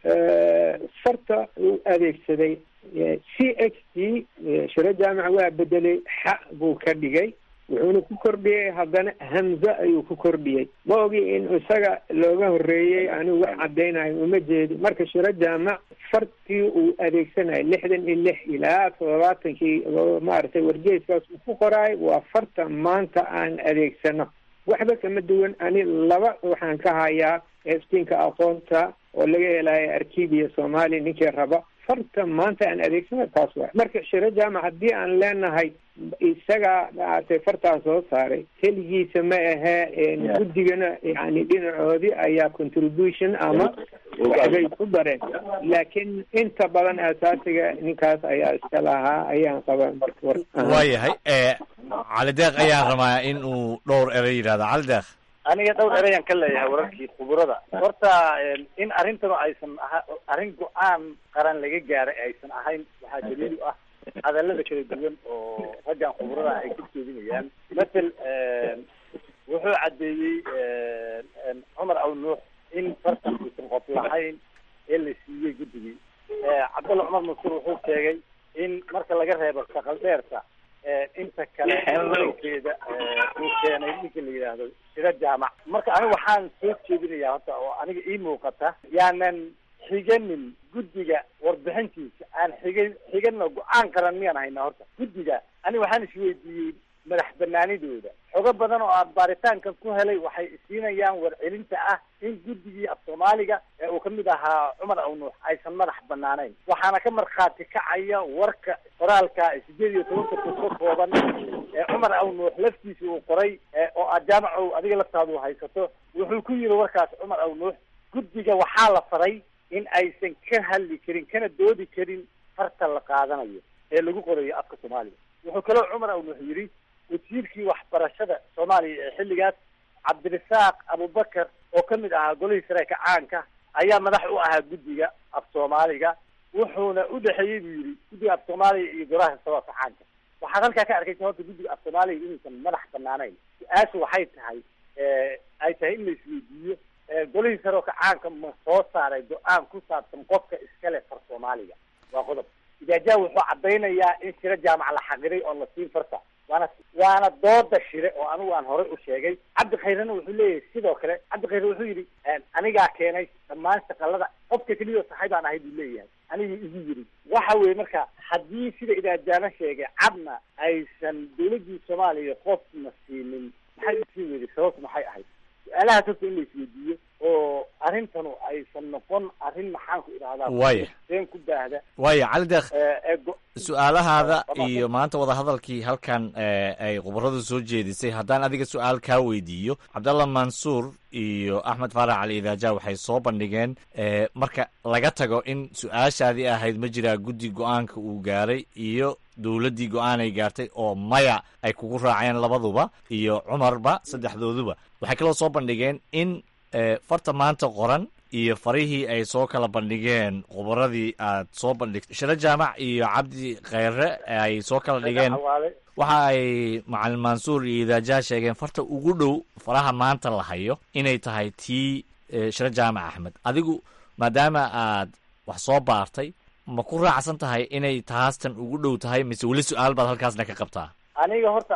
Speaker 13: farta uu adeegsaday c x t shiro jaamac waa bedelay xa buu ka dhigay wuxuuna ku kordhiyey haddana hamze ayuu ku kordhiyey ma ogi in isaga looga horreeyey anigu wax caddaynayo uma jeedi marka shiro jaamac fartii uu adeegsanayo lixdan iyo lix ilaa toddobaatankii oo maaragtay wargeyskaas uu ku qoraayo waa farta maanta aan adeegsano waxba kama duwan ani laba waxaan ka hayaa iftiinka aqoonta oo laga helayo arkibiya soomaaliya ninkii raba farta maanta aan adeegsano taas waa marka shiro jaamac haddii aan leenahay isaga maaragtay fartaa soo saaray keligiisa ma ahee guddigana yani dhinacoodii ayaa contribution ama waxbay ku dareen laakiin inta badan asaasiga ninkaas ayaa iska lahaa ayaan qabaa marka war
Speaker 2: waayahay e cali deeq ayaan rabaa in uu dhowr erey yidhahdo cali deeq
Speaker 15: aniga dhowr ereyaan ka leeyahay wararkii khuburada horta in arrintanu aysan aha arrin go-aan qaran laga gaaray aysan ahayn waxaa daliil u ah hadallada kala duwan oo raggan khuburada ay ka jeedinayaan matel wuxuu caddeeyey cumar aw nuux in fartan uusan qof lahayn ee la siiyey guddigii cabdulla cumar mansuur wuxuu sheegay in marka laga reebo shaqal dheerta inta kale keeda uu keenay ninka la yidhaahdo shiro jaamac marka aniga waxaan soo jeedinayaa horta oo aniga ii muuqata yaanan xiganin guddiga warbixintiisa aan xigan xigano go-aan qaran miyaan haynaa horta guddiga aniga waxaan isweydiiyey madax banaanidooda xogo badan oo aan baaritaankan ku helay waxay isiinayaan warcelinta ah in guddigii af soomaaliga ee uu kamid ahaa cumar aw nuux aysan madax banaanayn waxaana ka markhaati kacaya warka qoraalka sideed iyo tobanka kun ka kooban ee cumar aw nuux laftiisa uu qoray oo aad jaamacow adiga laftaadu haysato wuxuu ku yiri warkaas cumar aw nuux guddiga waxaa la faray in aysan ka hadli karin kana doodi karin farta la qaadanayo ee lagu qorayo afka soomaaliga wuxuu kaloo cumar aw nuux yidhi wasiirkii waxbarashada soomaaliya ee xilligaas cabdirasaaq abubakar oo ka mid ahaa golihii sareeka caanka ayaa madax u ahaa guddiga af soomaaliga wuxuuna u dhexeeyey buu yidhi guddiga af soomaaliya iyo golaha sabaabka caanka waxaad halkaa ka arkaysa horta guddiga af soomaaliya inuusan madax banaanayn su-aashu waxay tahay ay tahay in la isweydiiyo golihii sareeka caanka ma soo saaray go-aan ku saabsan qofka iskale far soomaaliga waa qodob idaajaha wuxuu caddaynayaa in shiro jaamac la xaqiray oo la siin farta waana waana dooda shire oo anigu aan horey u sheegay cabdi khayrena wuxuu leeyahay sidoo kale cabdi khayre wuxuu yidhi anigaa keenay dhammaan shaqalada qofka keliya saxay baan ahay buu leeyahay anigu igu yiri waxa weeye marka haddii sida idaajaana sheegay cadna aysan dawladdii soomaaliya qofna siinin maxay usii weyday sababtu maxay ahayd su-aalahaas horta in la isweydiiyo oo arrintanu aysan noqon arrin maxaan ku idhahdaa
Speaker 2: Waaya.
Speaker 15: been ku baahda
Speaker 2: waaya cali deeq
Speaker 15: ee go-
Speaker 2: su-aalahaada iyo maanta wadahadalkii halkan ay khubaradu soo jeedisay haddaan adiga su-aal kaa weydiiyo cabdalla mansuur iyo axmed faarax cali idaaja waxay soo bandhigeen marka laga tago in su-aashaadii ahayd ma jiraa guddi go-aanka uu gaaray iyo dowladdii go-aanay gaartay oo maya ay kugu raaceen labaduba iyo cumarba saddexdooduba waxay kaloo soo bandhigeen in farta maanta qoran iyo farihii ay soo kala bandhigeen khubaradii aad soo bandhigtay shiro jaamac iyo cabdi kheyre ay soo kala dhigeen waxa ay macalin mansuur iyo idaajaha sheegeen farta ugu dhow faraha maanta la hayo inay tahay tii shiro jaamac axmed adigu maadaama aad wax soo baartay ma ku raacsan tahay inay taastan ugu dhow tahay mise weli su-aal baad halkaasna ka qabtaa
Speaker 15: aniga horta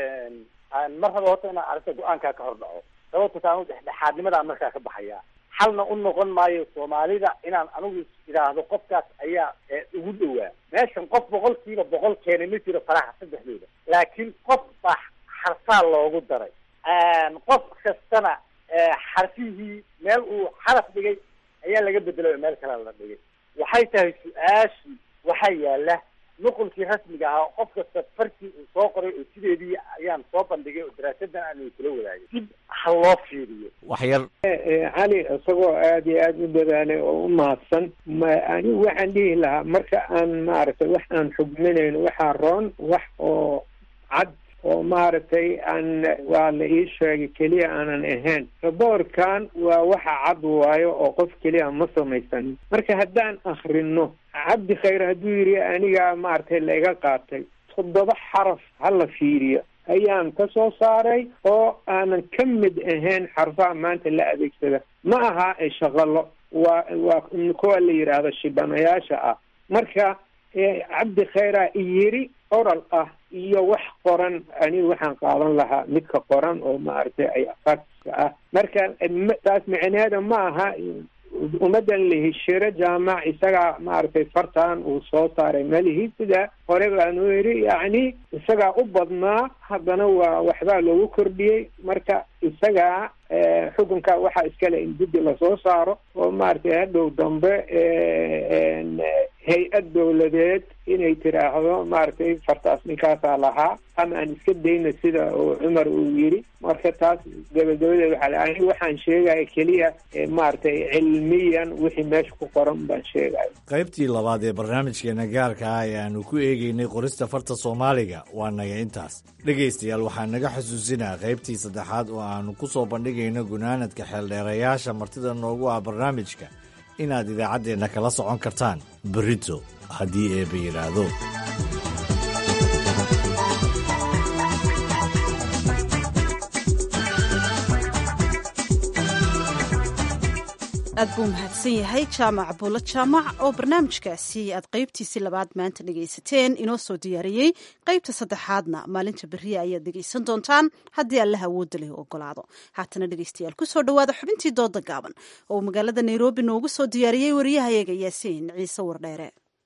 Speaker 15: mar raba horta inaan arrinta go-aankaa ka hor dhaco sababto taanu dhexdhexaadnimadaa markaa ka baxaya xalna u noqon maayo soomaalida inaan anigu idhaahdo qofkaas ayaa ugu dhowaa meeshan qof boqolkiiba boqol keenay ma jiro faraha saddexdooda laakiin qof baa xarfaa loogu daray qof kastana xarfihii meel uu xaraf dhigay ayaa laga bedelay oo meel kale la dhigay waxay tahay su-aashii waxaa yaala nuqulkii rasmiga ahaa qof kasta farkii uu soo qoray oo sideedii ayaan soo bandhigay oo daraasadan aan kula wadaagay dib ha loo fiiriyo
Speaker 2: waxyar
Speaker 13: cali isagoo aada iyo aada u dadaalay oo u mahadsan ma anigu waxaan dhihi lahaa marka aan maaragtay wax aan xugminayno waxaa roon wax oo cad oo maaragtay aan waa la ii sheegay keliya aanan ahayn raboorkan waa waxa cad waayo oo qof keliya ma samaysanin marka haddaan akrino cabdi khayr hadduu yidhi anigaa maaragtay laiga qaatay toddoba xaraf hala fiiriyo ayaan ka soo saaray oo aanan ka mid ahayn xarfaha maanta la adeegsada ma aha shaqalo waa waa kuwa la yidhaahdo shibanayaasha ah marka cabdi khayra yiri oral ah iyo wax qoran aniga waxaan qaadan lahaa midka qoran oo maaragtay ay fakska ah marka taas micneheeda ma aha ummadan lahishiro jaamac isagaa maaragtay fartan uu soo saaray malihi sida hore baanu yidhi yacni isagaa u badnaa haddana waa waxbaa loogu kordhiyey marka isagaa xukunka waxaa iskale in guddi lasoo saaro oo maaragtay hadhow dambe hay-ad dowladeed inay tiraahdo maaragtay fartaas ninkaasaa lahaa ama aan iska dayna sida uu cumar uu yidhi marka taas gabagabadeed waxaa la aniga waxaan sheegaya keliya maaragtay cilmiyan wixii meesha ku qoran baan sheegaya
Speaker 2: qaybtii labaad ee barnaamijkeena gaarka ah ee aanu ku eegeynay qorista farta soomaaliga waa naga intaas dhegaystayaal waxaa naga xusuusinaa qaybtii saddexaad oo aanu ku soo bandhigayno gunaanadka xeeldheerayaasha martida noogu ah barnaamijka inaad idaacaddeenna kala socon kartaan berito haddii eeba yidhaahdo
Speaker 1: aad buu mahadsan yahay jaamac buulo jaamac oo barnaamijkaasi aad qaybtiisii labaad maanta dhegaysateen inoo soo diyaariyey qaybta saddexaadna maalinta beriya ayaad dhegaysan doontaan haddii allaha awoodda leh ogolaado haatana dhegaystayaal kusoo dhowaada xubintii dooda gaaban oo uu magaalada nairobi noogu soo diyaariyey wariyahayaga yaasiin ciise wardheere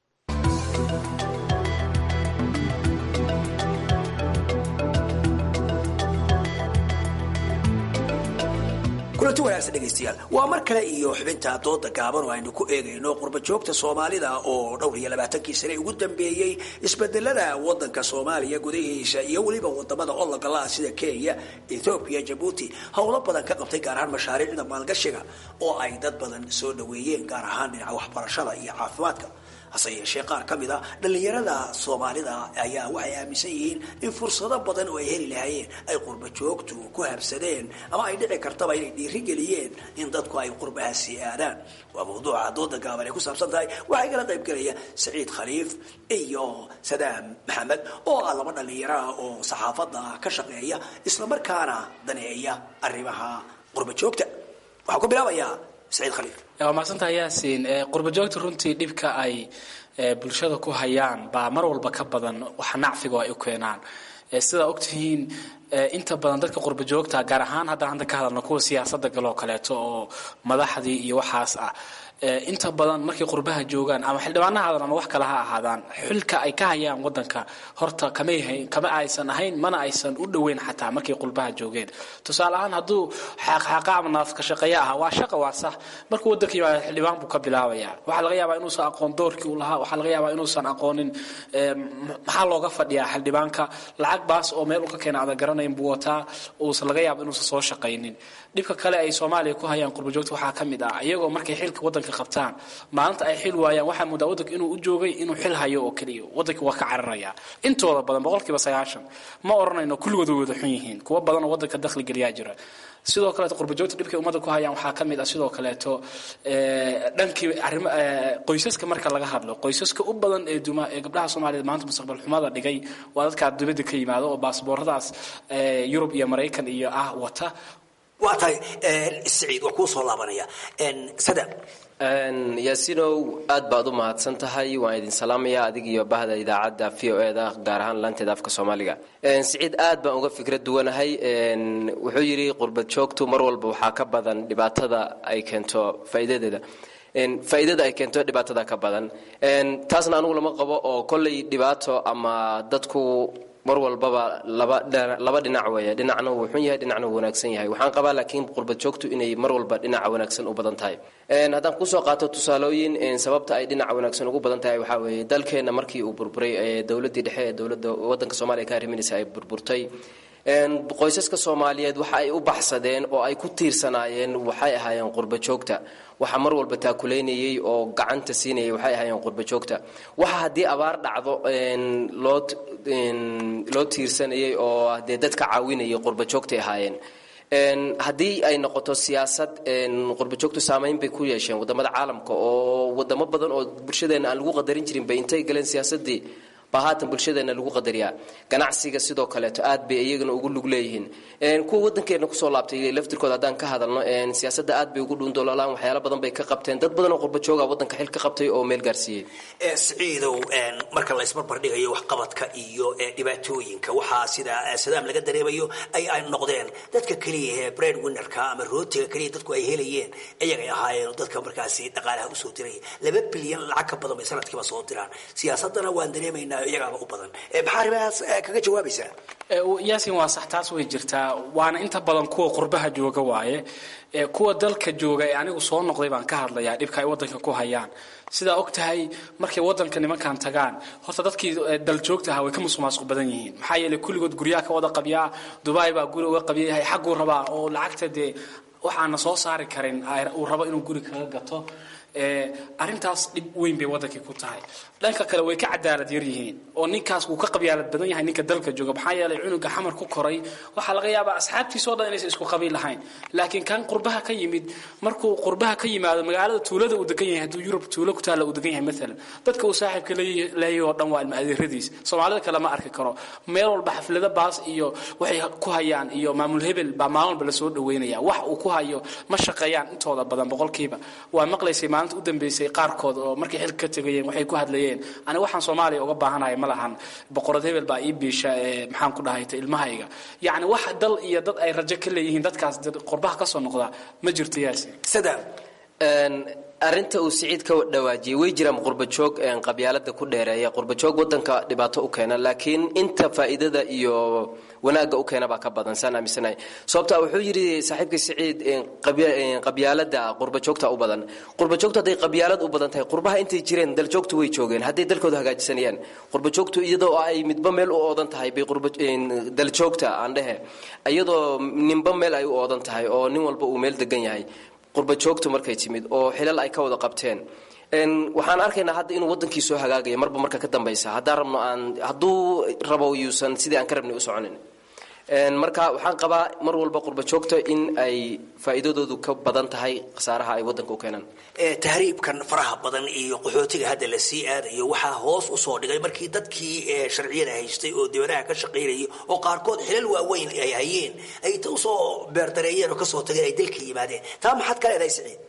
Speaker 16: kulanti wanaagsan dhegaystayaal waa mar kale iyo xubinta dooda gaaban oo aynu ku eegayno qurba joogta soomaalida oo dhowr iyo labaatankii sane ugu dambeeyey isbedelada wadanka soomaaliya gudahiisa iyo weliba wadamada ologalaha sida kenya ethoobiya jabuuti howlo badan ka qabtay gaar ahaan mashaariicda maalgashiga oo ay dad badan soo dhaweeyeen gaar ahaan dhinaca waxbarashada iyo caafimaadka hase yeeshee qaar ka mid a dhallinyarada soomaalida ayaa waxay aaminsan yihiin in fursado badan oo ay heli lahaayeen ay qurba joogtu ku habsadeen ama ay dhici kartaba inay dhiirigeliyeen in dadku ay qurbahaasi aadaan waa mawduuca dooda gaaban ay ku saabsan tahay waxaa igala qayb gelaya saciid khaliif iyo sadaam maxamed oo ah laba dhallinyaro ah oo saxaafadda ka shaqeeya islamarkaana daneeya arrimaha qurba joogta waxaan ku bilaabayaa saciid khaliif
Speaker 17: waa mahadsantaha yaasiin qurba joogta runtii dhibka ay bulshada ku hayaan baa mar walba ka badan waxa nacfiga ay u keenaan sidaa ogtihiin inta badan dadka qurba joogta gaar ahaan haddaan hadda ka hadalno kuwa siyaasadda galoo kaleeto oo madaxdii iyo waxaas ah inta badan markay qurbaha joogaan ama xildhibaana haadan ama wax kale ha ahaadaan xilka ay ka hayaan wadanka horta kamay kama aysan ahayn mana aysan u dhoweyn xataa markay qurbaha joogeen tusaale ahaan hadduu xaaqxaaqa ama naafka shaqeeya ahaa waa shaqa waa sax markuu wadanka yimaado xildhibaan buu ka bilaabaya waxaa laga yaabaa inuusan aqoon doorkii uu lahaa waxaa laga yaabaa inuusan aqoonin maxaa looga fadhiyaa xildhibaanka lacag baas oo meel u ka keena adan garanayn buu wataa uusan laga yaaba inuusan soo shaqaynin dhibka kale ay soomaaliya ku hayaan qurbajoogta waxaa ka mid ah iyagoo markay xilka wadanka qabtaan maalinta ay xil waayaan waxaa moodaa wadanka inuu u joogay inuu xil hayo oo keliya wadanka waa ka cararaya intooda badan boqolkiiba sagaashan ma odhanayno kulligood way wada xun yihiin kuwa badan oo wadanka dakhli geliyaa jira sidoo kaleeto qurbajoogta dhibkay ummadda ku hayaan waxaa ka mid ah sidoo kaleeto dhankii arrimo qoysaska marka laga hadlo qoysaska u badan ee duma ee gabdhaha soomaaliyeed maanta mustaqbal xumada dhigay waa dadkaa dibadda ka yimaado oo baasbooradaas yurub iyo maraykan iyo ah wata
Speaker 16: waa tahay siciid waa kuu soo laabanaya sada
Speaker 18: yaasinow aad baad u mahadsan tahay waan idin salaamaya adig iyo bahda idaacadda v o eda gaar ahaan laanteeda afka soomaaliga siciid aad baan uga fikrad duwanahay wuxuu yidhi qurbad joogtu mar walba waxaa ka badan dhibaatada ay keento faa'iidadeeda faa'iidada ay keento dhibaatada ka badan taasna anugu lama qabo oo kolley dhibaato ama dadku mar walbaba laba laba dhinac weeye dhinacna wuu xun yahay dhinacna wuu wanaagsan yahay waxaan qabaa laakiin qurbad joogtu inay mar walba dhinaca wanaagsan u badan tahay haddaan kusoo qaato tusaalooyin sababta ay dhinaca wanaagsan ugu badan tahay waxaa weeye dalkeenna markii uu burburay dowladdii dhexe ee dowladda waddanka soomaaliya ka arriminaysa ay burburtay qoysaska soomaaliyeed waxa ay u baxsadeen oo ay ku tiirsanaayeen waxay ahaayeen qurba joogta waxa mar walba taakuleynayay oo gacanta siinayay waxay ahaayeen qurba joogta waxa haddii abaar dhacdo loo loo tiirsanayay oo dee dadka caawinayay qurba joogtay ahaayeen haddii ay noqoto siyaasad qurbajoogtu saamayn bay ku yeesheen wadamada caalamka oo wadamo badan oo bulshadeena aan lagu qadarin jirin bay intay galeen siyaasadii baa haatan bulshadeena lagu qadariyaa ganacsiga sidoo kaleeto aad bay iyagana ugu lug leeyihiin kuwa wadankeena kusoo laabtay laftirkooda haddaan ka hadalno siyaasada aad bay ugu dhuundoolaan waxyaala badan bay ka qabteen dad badan oo qurbajooga wadanka xil ka qabtay oo meel gaarsiiyey
Speaker 16: siciidow marka la isbarbardhigayo waxqabadka iyo dhibaatooyinka waxaa sida sadaam laga dareemayo ay ay noqdeen dadka keliya ee bread winnerka ama rootiga keliya dadku ay helayeen iyagay ahaayeen dadka markaasi dhaqaalaha usoo diraya laba bilyan lacag ka badan bay sanadkiiba soo diraan siyaasadana waan dareemaynaa iyagaaba u badan maxaa arrimahaas kaga jawaabaysaa
Speaker 17: yaasin waa sax taas way jirtaa waana inta badan kuwa qurbaha jooga waaye kuwa dalka jooga ee anigu soo noqday baan ka hadlayaa dhibka ay wadanka ku hayaan sidaa og tahay markay wadanka nimankan tagaan horta dadkii daljoogta ahaa way ka musuqmaasuq badan yihiin maxaa yeelay kulligood guryaha ka wada qabyaa dubai baa guri uga qabyayahay xagguu rabaa oo lacagta dee waxaana soo saari karin uu rabo inuu guri kaga gato arrintaas dhib weyn bay wadankii ku tahay dhanka kale way ka cadaalad yar yihiin oo ninkaas wuu ka qabyaalad badan yahay ninka dalka jooga maxaa yeelay cunuga xamar ku koray waxaa laga yaabaa asxaabtiisoo dhan inaysan isku qabiil lahayn laakiin kan qurbaha ka yimid markuu qurbaha ka yimaado magaalada tuulada uu degan yahay hadduu yurub tuulo ku taalla uu degan yahay maalan dadka uu saaxiibka leeyahay oo dhan waa ilma adeeradiis soomaalida kale ma arki karo meel walba xaflada baas iyo waxay ku hayaan iyo maamul hebel baa maalin walba lasoo dhaweynaya wax uu ku hayo ma shaqeeyaan intooda badan boqolkiiba waa maqlaysay maalinta u dambeysay qaarkood oo markay xilka ka tegayeen waxay ku hadlayeen aniga waxaan soomaaliya uga baahanahay ma lahan boqorad hebel baa ii biisha ee maxaan ku dhahayta ilmahayga yacni wax dal iyo dad ay rajo ka leeyihiin dadkaas qurbaha ka soo noqda ma jirto yaasi
Speaker 16: sadaam
Speaker 18: arinta uu siciid ka dhawaajiyey way jiraan qurbajoog qabyaalada ku dheereeya qurbajoog wadanka dhibaato u keena laakiin inta faa'iidada iyo wanaagga u keena baa ka badan saan aaminsanahay sababta wuxuu yidhi saaxiibkii siciid qabyaalada qurbajoogta u badan qurbajoogtu hadday qabyaalad u badan tahay qurbaha intay jireen daljoogtu way joogeen hadday dalkooda hagaajisanayaan qurbajoogtu iyadoo ay midba meel u oodan tahay bay daljoogta aan dhehe iyadoo ninba meel ay u oodan tahay oo nin walba uu meel degan yahay qurbajoogtu markay timid oo xilal ay ka wada qabteen waxaan arkaynaa hadda inuu wadankii soo hagaagaya marba marka ka dambaysa haddaan rabno aan hadduu rabo yuusan sidii aan ka rabnay u soconin marka waxaan qabaa mar walba qurbajoogta in ay faa'iidadoodu ka badan tahay khasaaraha ay wadanka u keenaan
Speaker 16: tahriibkan faraha badan iyo qaxootiga hadda la sii aadayo waxaa hoos usoo dhigay markii dadkii sharciyada haystay oo dibadaha ka shaqaynayay oo qaarkood xilal waaweyn ay hayeen ay ta usoo beerdareeyeen oo kasoo tageen ay dalka yimaadeen taa maxaad ka leedahay siciid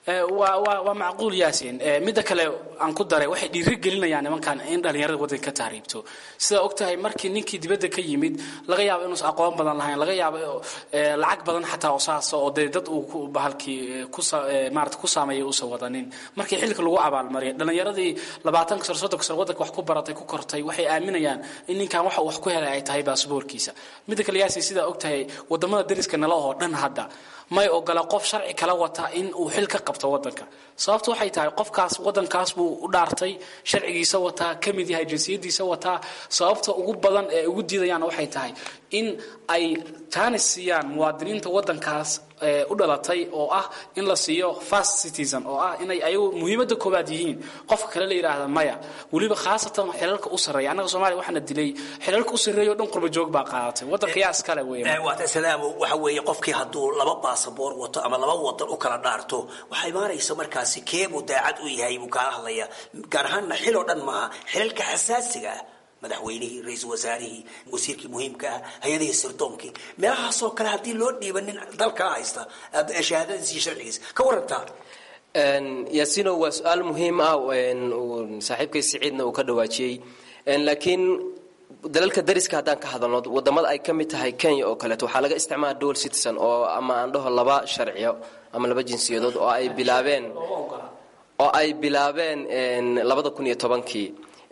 Speaker 17: waa waa waa macquul yaasin midda kale aan ku daray waxay dhiiri gelinayaan nimankan in dhallinyarada waddanka ka tahriibto sidaa ogtahay markii ninkii dibadda ka yimid laga yaabo inuusan aqoon badan lahayn laga yaabo lacag badan xataa oo saasa oo dee dad uu ku bahalkii ku maarata ku saameeyay uusan wadanin markii xilka lagu abaalmariyay dhallinyaradii labaatanka sano soddonka sano waddanka wax ku baratay ku kortay waxay aaminayaan in ninkan waxa uu wax ku helay ay tahay baasboorkiisa midda kale yaasin sidaa ogtahay wadamada dariska nala oo dhan hadda may ogola qof sharci kala wata in uu xil ka qabto wadanka sababtu waxay tahay qofkaas wadankaas buu u dhaartay sharcigiisa wataa ka mid yahay jinsiyadiisa wataa sababta ugu badan ee ugu diidayaanna waxay tahay in ay jaanis siiyaan muwaadiniinta wadankaas u dhalatay oo ah in la siiyo fast citizen oo ah inay ayagu muhiimadda koowaad yihiin qofka kale la yidhaahda maya weliba khaasatan xilalka u sarreeya annaga soomaaliya waxaana dilay xilalka u sarreeya o dhan qurba joog baa qaadatay waddanka yaa iskale weeye
Speaker 16: waata salaamo waxa weeye qofkii hadduu laba baasaboor wato ama laba wadan u kala dhaarto waxaa imaanaysa markaasi keebuu daacad u yahay buu kaala hadlaya gaar ahaanna xil oo dhan maaha xilalka xasaasiga ah madaxweynihii ra-iisul wasaarihii wasiirkii muhiimka ah hay-adihii sirdoonkii meelahaasoo kale haddii loo dhiiba nin dalkaa haysta shahaadadiis iyo sharcigiisa ka warantaa
Speaker 18: yaasino waa su-aal muhiim ah saaxiibkay siciidna uu ka dhawaajiyey laakiin dalalka dariska haddaan ka hadalno wadamada ay ka mid tahay kenya oo kaleeto waxaa laga isticmaala dual citizen oo ama aan dhaho laba sharciyo ama laba jinsiyadood oo ay bilaabeen oo ay bilaabeen labada kun iyo tobankii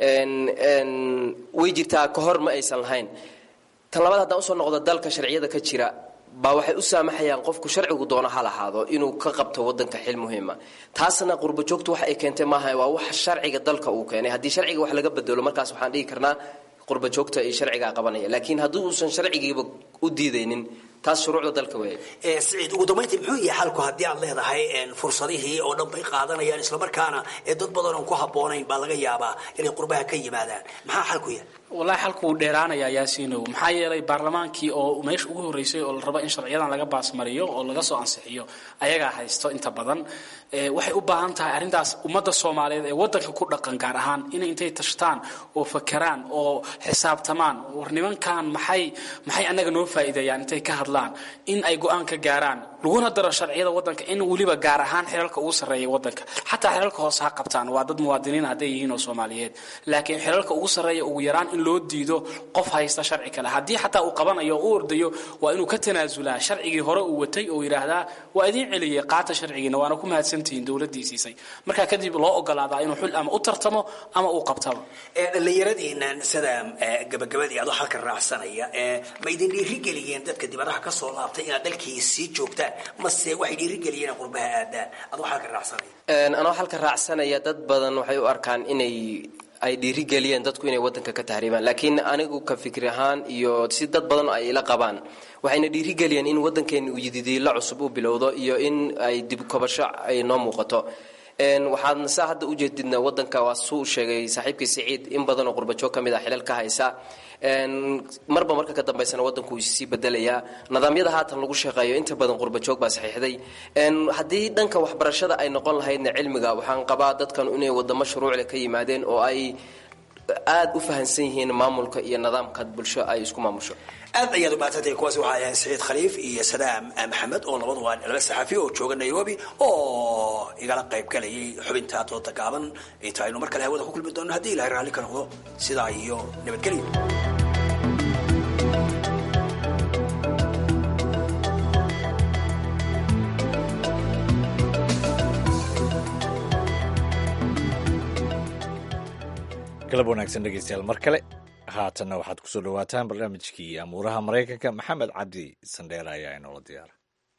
Speaker 18: way jirtaa ka hor ma aysan lahayn tan labaad haddaan usoo noqdo dalka sharciyada ka jira baa waxay u saamaxayaan qofku sharcigu doono ha lahaado inuu ka qabto wadanka xil muhiima taasna qurba joogtu wax ay keentay maaha waa wax sharciga dalka uu keenay haddii sharciga wax laga bedelo markaas waxaan dhihi karnaa qurba joogta iyo sharcigaa qabanaya laakiin haddii uusan sharcigiiba u diidaynin taas shuruucda dalka weeye
Speaker 16: siciid ugu dambayntii muxuu yahay xalku haddii aad leedahay fursadihii oo dhan bay qaadanayaan islamarkaana ee dad badan oon ku habboonayn baa laga yaabaa inay qurbaha ka yimaadaan maxaa xalku yahay
Speaker 17: wallaahi xalku wuu dheeraanayaa yaasiinow maxaa yeelay baarlamaankii oo meesha ugu horreysay oo la rabo in sharciyadan laga baasmariyo oo laga soo ansixiyo ayagaa haysto inta badan waxay u baahan tahay arrintaas ummadda soomaaliyeed ee waddanka ku dhaqan gaar ahaan inay intay tashtaan oo fakeraan oo xisaabtamaan war nimankan maxay maxay annaga noo faa'iideeyaan intay ka hadlaan in ay go-aan ka gaaraan laguna daro sharciyada waddanka in weliba gaar ahaan xilalka ugu sarreeya waddanka xataa xilalka hoose ha qabtaan waa dad muwaadiniin hadday yihiin oo soomaaliyeed laakiin xilalka ugu sarreeya ugu yaraan in loo diido qof haysta sharci kale haddii xataa uu qabanayo oo u ordayo waa inuu ka tanaasulaa sharcigii hore uu watay oo yidhaahdaa waa idiin celiyey qaata sharcigiina waana ku mahadsantihiin dowladdii siisay markaa kadib loo ogolaadaa inuu xul ama u tartamo ama uu qabtaba
Speaker 16: dhallinyaradiinan sida gabagabadii adoo halka raacsanaya ma idin dhiirigeliyeen dadka dibadaha ka soo laabtay inaad dalkii sii joogtaan mase waxay dhiirigeliyeen inaad qurbaha aadaan adoo halka raacsanaya
Speaker 18: anoo halka raacsanaya dad badan waxay u arkaan inay ay dhiirigeliyeen dadku inay wadanka ka tahriibaan laakiin anigu ka fikri ahaan iyo si dad badan ay ila qabaan waxayna dhiirigeliyeen in wadankeena uu yididiila cusub u bilowdo iyo in ay dibkobasho ay noo muuqato waxaadna saa hadda ujeedidna wadanka waa suu sheegay saaxiibkii siciid in badan oo qurbajoog ka mid ah xilal ka haysa marba marka ka dambaysana wadanku wuu sii bedelayaa nidaamyada haatan lagu shaqeeyo inta badan qurbajoog baa saxiixday haddii dhanka waxbarashada ay noqon lahaydna cilmiga waxaan qabaa dadkan inay wadamo shuruucle ka yimaadeen oo ay aada u fahansan yihiin maamulka iyo nidaamka bulsho ay isku maamusho
Speaker 16: aad ayaad umahadsantay kuwaasi waxaa ahayn saciid khaliif iyo sadaam maxamed oo labadu waa laba saxafi oo jooga nairobi oo igala qayb galayay xubinta dooda gaaban inta aynu mar kale hawada ku kulmi doono haddii ilahay raalli ka noqdo sidaa iyo nabadgelyo
Speaker 2: galab wanaagsan dhegeystayaal mar kale haatanna waxaad ku soo dhowaataan barnaamijkii amuuraha maraykanka maxamed cabdi sandheer ayaa inoola diyaara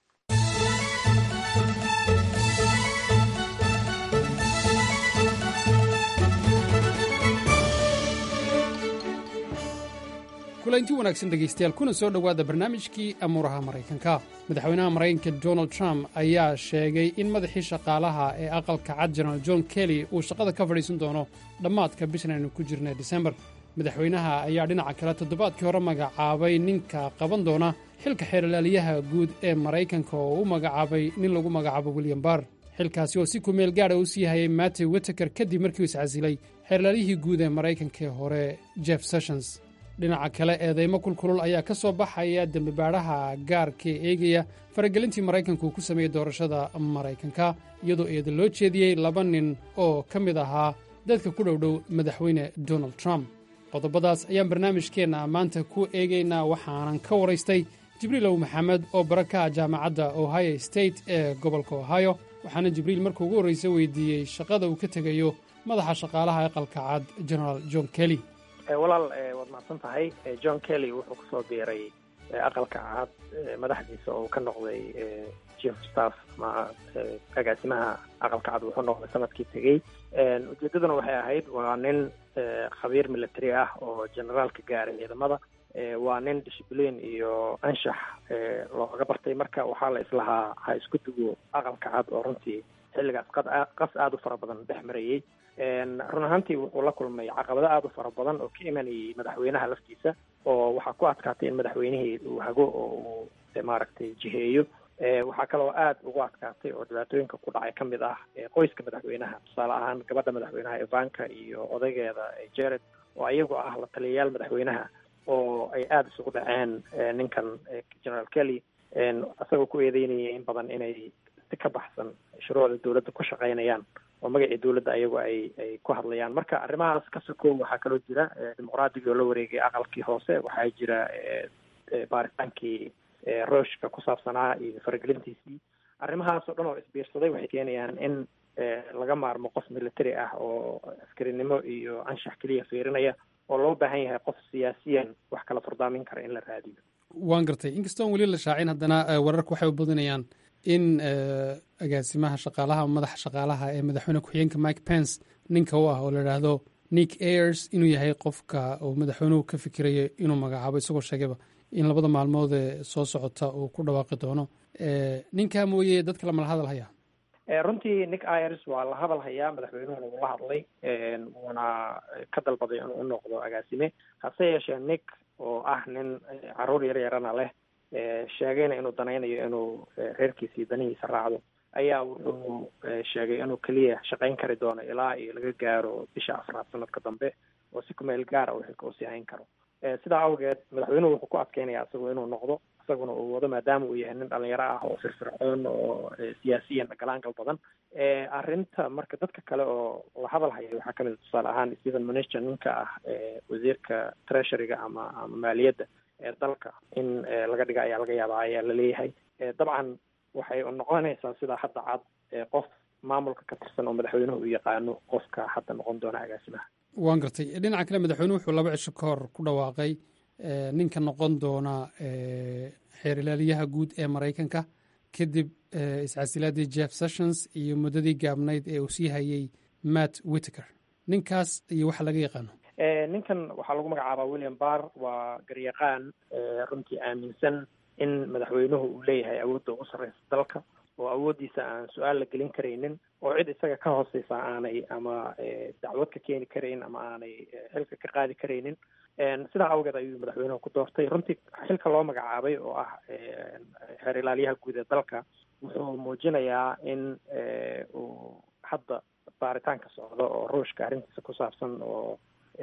Speaker 19: kulanti wanaagsan dhegaystayaal kuna soo dhowaada barnaamijkii amuuraha maraykanka madaxweynaha maraykanka donald trump ayaa sheegay in madaxii shaqaalaha ee aqalka cad jenaraal john kelly uu shaqada ka fadhiisan doono dhammaadka bishan aynu ku jirna disembar madaxweynaha ayaa dhinaca kale toddobaadkii hore magacaabay ninka qaban doona xilka xeerlaaliyaha guud ee maraykanka oo u magacaabay nin lagu magacaabo william barr xilkaasi oo si kumeel gaadha u sii hayay mattew witeker kadib markii uu iscasilay xeerlaaliyihii guud ee maraykanka ee hore jeff sessions dhinaca kale eedeymo kulkulul ayaa ka soo baxaya dembibaadhaha gaarka ee eegaya faragelintii maraykanka uu ku sameeyey doorashada maraykanka iyadoo eeda loo jeediyey laba nin oo ka mid ahaa dadka ku dhowdhow madaxweyne donald trump qodobadaas ayaan barnaamijkeenna maanta ku eegaynaa waxaanan ka waraystay jibriilow maxamed oo baraka jaamacadda ohio state ee gobolka ohio waxaana jibriil markuu ugu horraysa weydiiyey shaqada uu ka tegayo madaxa shaqaalaha aqalka cad generaal john kelly
Speaker 20: walaal waad mahadsan tahay john kelly wuxuu kusoo biiray aqalka cad madaxdiisa oo ka noqday chief staff ama agaasimaha aqalka cad wuxuu noqday sanadkii tegey ujeedaduna waxay ahayd waa nin khabiir military ah oo generaalka gaaray ciidamada waa nin discipline iyo anshax looga bartay marka waxaa la islahaa ha isku dugo aqalka cad oo runtii xilligaas qas aada u fara badan dhex marayey run ahaantii wuxuu la kulmay caqabado aada u fara badan oo ka imanayay madaxweynaha laftiisa oo waxaa ku adkaatay in madaxweynihii uu hago oo uu maaragtay jiheeyo waxaa kaloo aada ugu adkaatay oo dhibaatooyinka ku dhacay ka mid ah qoyska madaxweynaha tusaale ahaan gabadha madaxweynaha ivanka iyo odaygeeda jared oo iyagu ah la taliyayaal madaxweynaha oo ay aada isugu dhaceen ninkan generaal kelly isagoo ku eedeynaya in badan inay si ka baxsan shuruucda dowladda ku shaqaynayaan oo magacii dowladda ayagu ay ay ku hadlayaan marka arrimahaas ka sokow waxaa kaloo jira dimuqraadiga oo la wareegay aqalkii hoose waxaa jira baaritaankii rooshka ku saabsanaa iyo faragelintiisii arrimahaas oo dhan oo isbiirsaday waxay keenayaan in laga maarmo qof military ah oo askarinimo iyo anshax keliya fiirinaya oo loo baahan yahay qof siyaasiyan wax kala furdaamin kara in la raadiyo
Speaker 19: waan gartay inkastoon weli la shaacin haddana wararka waxay u badinayaan in agaasimaha shaqaalaha madaxa shaqaalaha ee madaxweyne ku-xigeenka mike pence ninka u ah oo la idhaahdo nick ayers inuu yahay qofka uu madaxweynuhu ka fikirayo inuu magacaabo isagoo sheegayba in labada maalmood ee soo socota uu ku dhawaaqi doono ninkaa mooye dadka lamala hadal haya
Speaker 20: runtii nick ayers waa la hadal hayaa madaxweynuhuna wuu la hadlay wuuna ka dalbaday inuu u noqdo agaasime hase yeeshee nick oo ah nin caruur yar yarana leh sheegayna inuu danaynayo inuu reerkiisii danihiisa raacdo ayaa wuxuu sheegay inuu keliya shaqayn kari doono ilaa iyo laga gaaro bisha afraad sanadka dambe oo si kumeel gaara uu xilka usii hayn karo sidaa awgeed madaxweynuhu wuxuu ku adkeynaya isagu inuu noqdo isaguna uu wado maadaama uu yahay nin dhalinyaro ah oo firfircoon oo siyaasiyan galaangal badan arrinta marka dadka kale oo la hadal haya waxaa kamid tusaale ahaan stephen mnuchin ninka ah wasiirka treasuryga ama ama maaliyadda ee dalka in laga dhiga ayaa laga yaabaa ayaa laleeyahay dabcan waxay noqonaysaa sidaa hadda cad qof maamulka ka tirsan oo madaxweynuhu u yaqaano qofka hadda noqon doona agaasimaha
Speaker 19: waan gartay dhinaca kale madaxweynuhu wuxuu laba cisho ka hor ku dhawaaqay ninka noqon doona xeer ilaaliyaha guud ee maraykanka kadib iscasilaadii jeff sessions iyo muddadii gaabnayd ee uu sii hayay matt whitaker ninkaas iyo waxa laga yaqaano
Speaker 20: ninkan waxaa lagu magacaabaa william barr waa garyaqaan runtii aaminsan in madaxweynuhu uu leeyahay awoodda ugu sarreysa dalka oo awooddiisa aan su-aal la gelin karaynin oo cid isaga ka hooseysa aanay ama dacwad ka keeni karayn ama aanay xilka ka qaadi karaynin sidaa awgeed ayuu madaxweynuhu ku doortay runtii xilka loo magacaabay oo ah xeer ilaaliyaha guud ee dalka wuxuu muujinayaa in uu hadda baaritaanka socdo oo ruushka arrintiisa ku saabsan oo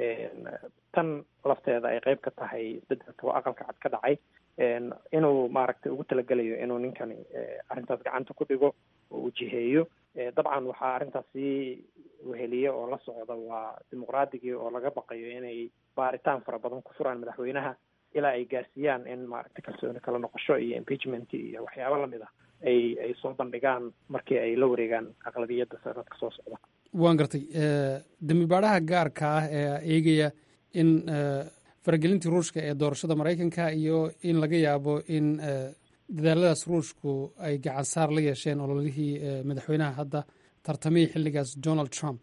Speaker 20: tan lafteeda ay qeyb ka tahay isbedelka oo aqalka cad ka dhacay inuu maaragtay ugu talagelayo inuu ninkani arrintaas gacanta ku dhigo oo uu jiheeyo dabcan waxaa arrintaas sii weheliye oo la socda waa dimuqraadigii oo laga baqayo inay baaritaan fara badan ku furaan madaxweynaha ilaa ay gaarsiiyaan in maaragtay kalsooni kala noqosho iyo impeachment iyo waxyaabo lamid ah ay ay soo bandhigaan markii ay la wareegaan aqlabiyadda sanadka soo socda
Speaker 19: waan gartay dembi baadhaha gaarka ah ee eegaya in faragelintii ruushka ee doorashada maraykanka iyo in laga yaabo in dadaaladaas ruushku ay gacan saar la yeesheen ololihii madaxweynaha hadda tartamihii xilligaas donald trump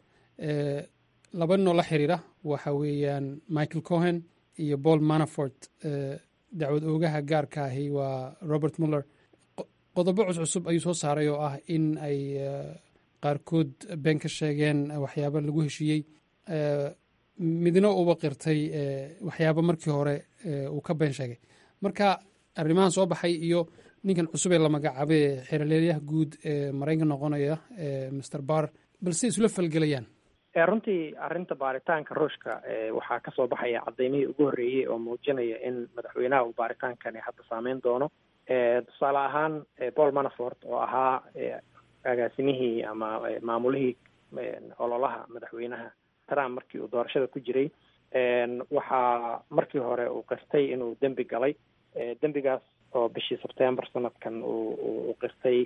Speaker 19: laba ninoo la xiriira waxa weeyaan michael cohen iyo paul manafort dacwad oogaha gaarka ahi waa robert muller qodobo cuscusub ayuu soo saaray oo ah in ay qaarkood been ka sheegeen waxyaabo lagu heshiiyey midna uba qirtay waxyaabo markii hore uu ka been sheegay marka arrimahan soo baxay iyo ninkan cusub ee la magacaabay xeerleelyaha guud ee maraykanka noqonaya master bar balse isula falgelayaan
Speaker 20: runtii arrinta baaritaanka ruushka waxaa kasoo baxaya cadaymihii ugu horreeyey oo muujinaya in madaxweynaha uu baaritaankani hadda saameyn doono tusaale ahaan paul manafort oo ahaa agaasimihii ama maamulihii ololaha madaxweynaha trump markii uu doorashada ku jiray waxaa markii hore uu qirtay inuu dembi galay dembigaas oo bishii sebtember sanadkan uu qirtay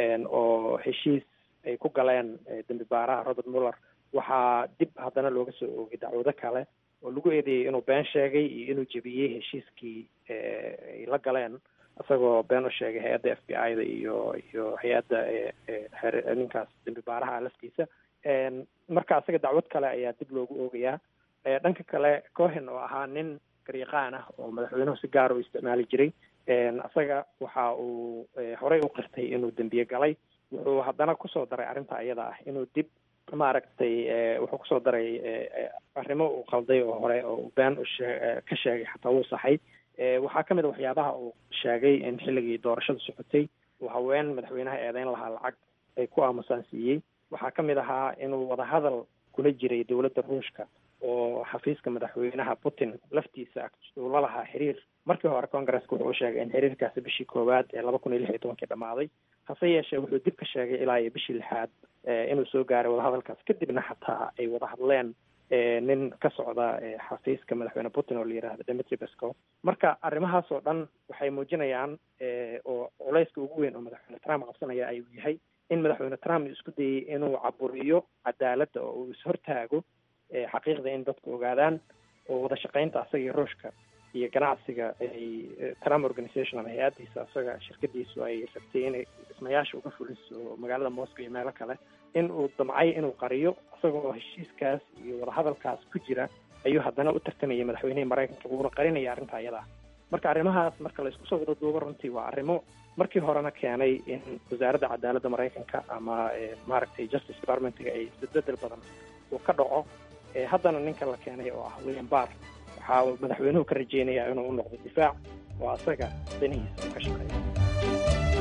Speaker 20: oo heshiis ay ku galeen dembi baaraha robert muller waxaa dib haddana looga soo oogay dacwado kale oo lagu eedeeyey inuu been sheegay iyo inuu jebiyey heshiiskii ay la galeen isagoo been u sheegay hay-adda f b i da iyo iyo hay-adda ninkaas dembi baaraha laftiisa marka isaga dacwad kale ayaa dib loogu oogayaa dhanka kale cohen oo ahaa nin garyaqaan ah oo madaxweynuhu si gaar u isticmaali jiray isaga waxa uu horey u qirtay inuu dembiye galay wuxuu haddana kusoo daray arrinta ayada ah inuu dib maaragtay wuxuu kusoo daray arrimo uu qalday oo hore oo uu been ushee ka sheegay xataa wuu saxay waxaa ka mid a waxyaabaha uu sheegay in xilligii doorashada socotay uu haween madaxweynaha eedeyn lahaa lacag ay ku aamusaan siiyey waxaa ka mid ahaa inuu wadahadal kula jiray dowladda ruushka oo xafiiska madaxweynaha putin laftiisa uu la lahaa xiriir markii hore congaresska wuxuu sheegay in xiriirkaasi bishii koowaad ee laba kun iyo lix iyo tobankii dhammaaday hase yeeshee wuxuu dib ka sheegay ilaa iyo bishii lixaad inuu soo gaaray wadahadalkaas kadibna xataa ay wada hadleen nin ka socda xafiiska madaxweyne putin oo la yihahdo demetri pesco marka arrimahaas oo dhan waxay muujinayaan oo culayska ugu weyn oo madaxweyne trump qabsanaya ayuu yahay in madaxweyne trump isku dayey inuu caburiyo cadaaladda oo uu ishortaago xaqiiqda in dadku ogaadaan oo wada shaqaynta asaga iyo ruushka iyo ganacsiga ay trump organization ama hay-addiisa asaga shirkadiisu ay rabtay inay dhismayaasha uga fuliso magaalada moscow iyo meelo kale in uu damcay inuu qariyo isagoo heshiiskaas iyo wadahadalkaas ku jira ayuu haddana u tartamayay madaxweynihii maraykanka wuuna qarinaya arrinta ayada ah marka arrimahaas marka la isku soo wada duubo runtii waa arrimo markii horena keenay in wasaaradda cadaaladda maraykanka ama maaragtay justice departmentga ay isbedbedel badan uu ka dhaco haddana ninka la keenay oo ah william barr waxaa uu madaxweynuhu ka rajeynayaa inuu u noqdo difaac oo asaga danihiisa uu ka shaqeeya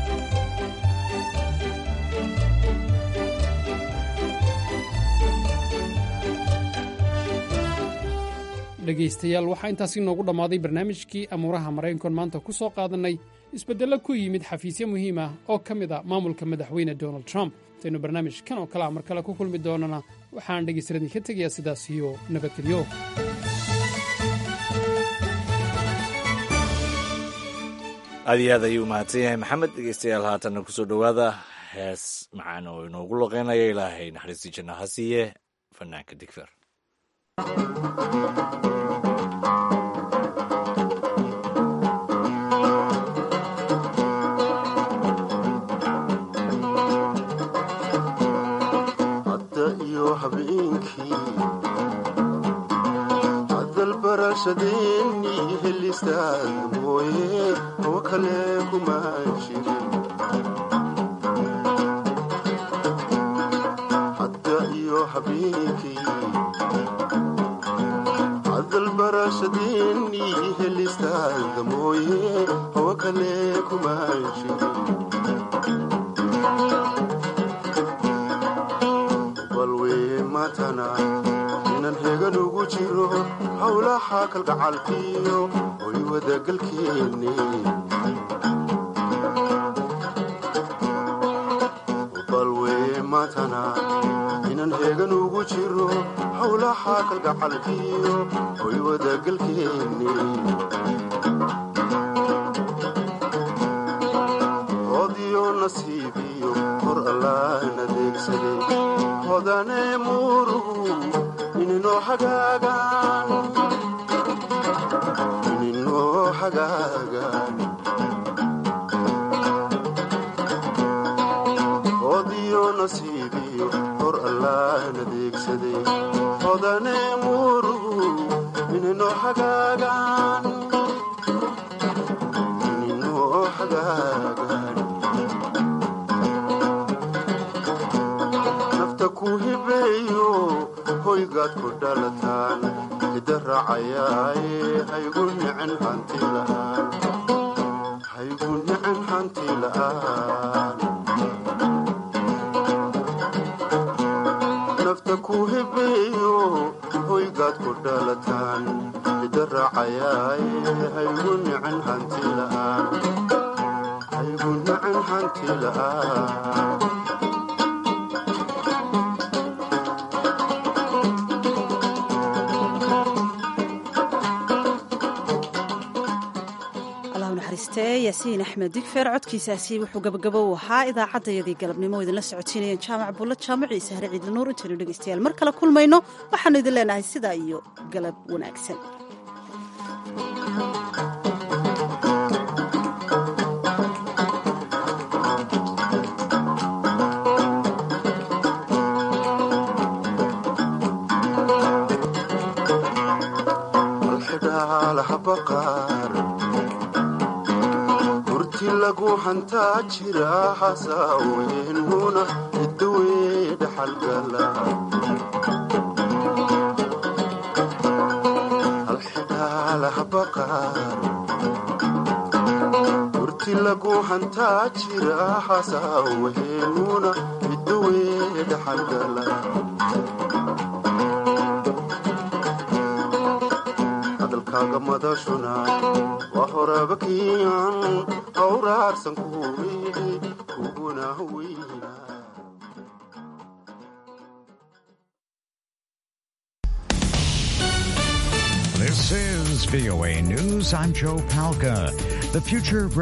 Speaker 19: dhegaystayaal waxaa intaasi noogu dhammaaday barnaamijkii amuuraha maraykankoon maanta ku soo qaadannay isbeddello ku yimid xafiisyo muhiim ah oo ka mid a maamulka madaxweyne donald trump intaynu barnaamijkan oo kale a mar kale ku kulmi doonana waxaan dhegaystaradii ka tegayaa sidaas iyo nabadgelyo
Speaker 2: aad iyo aad ayuu mahadsan yahay maxamed dhegeystayaal haatanna kusoo dhowaada hees macaan oo inoogu loqeynaya ilaahay naxariistii janna ha siiye fanaanka digfer
Speaker 21: dalbarashadeeni helistaad mooye hawo kale kuma jirin hadda iyo habeenkii dalbarashadeeni helistaad mooye hawo kale kuma jirin balwee matana inan hegan ugu jiro howlaha kalgacalkiyo hoy wadagalkeenne balwee matana inan hegan ugu jiro howlaha kalgacalkiyo hoy wadagalkeenne hodiyo nasiibiyo hor allaan adeegsaday hodane muurugu ininoo hagaagaan ininoo hagaagaan hodiyo nasiibiyo hor allaan adeegsaday hodane muurugu ininoo hagaagaan ininoo hagaagaan nafta ku hibeeyo hoygaad ku dhalataan hida raacayaaye haygu nicin hanti la'aan haygu nicin hanti la'aan nafta ku hib haygu nicin hanti la'aan
Speaker 1: allahu naxariistee yaasiin axmed digfeer codkiisaasi wuxuu gabagabo u ahaa idaacaddayadii galabnimo oo idinla socotiinayeen jaamac bulla jaamaciisa hare ciidla nuur intaynu dhegaystayaal mar kale kulmayno waxaanu idin leenahay sidaa iyo galab wanaagsan
Speaker 21: malxidhaalaha baqaar hurti lagu hantaa jira hasaaweynhuna idawey dhaxalgala alxidhaalaha baqaar hurti lagu hantaa jira hasaaweynhuna idawey dhaxalgala hadalkaaga madashuna waa horaba kiican hawraarsan kuweydi kuguna weyna
Speaker 4: This is VOA News. I'm Joe Palca. The future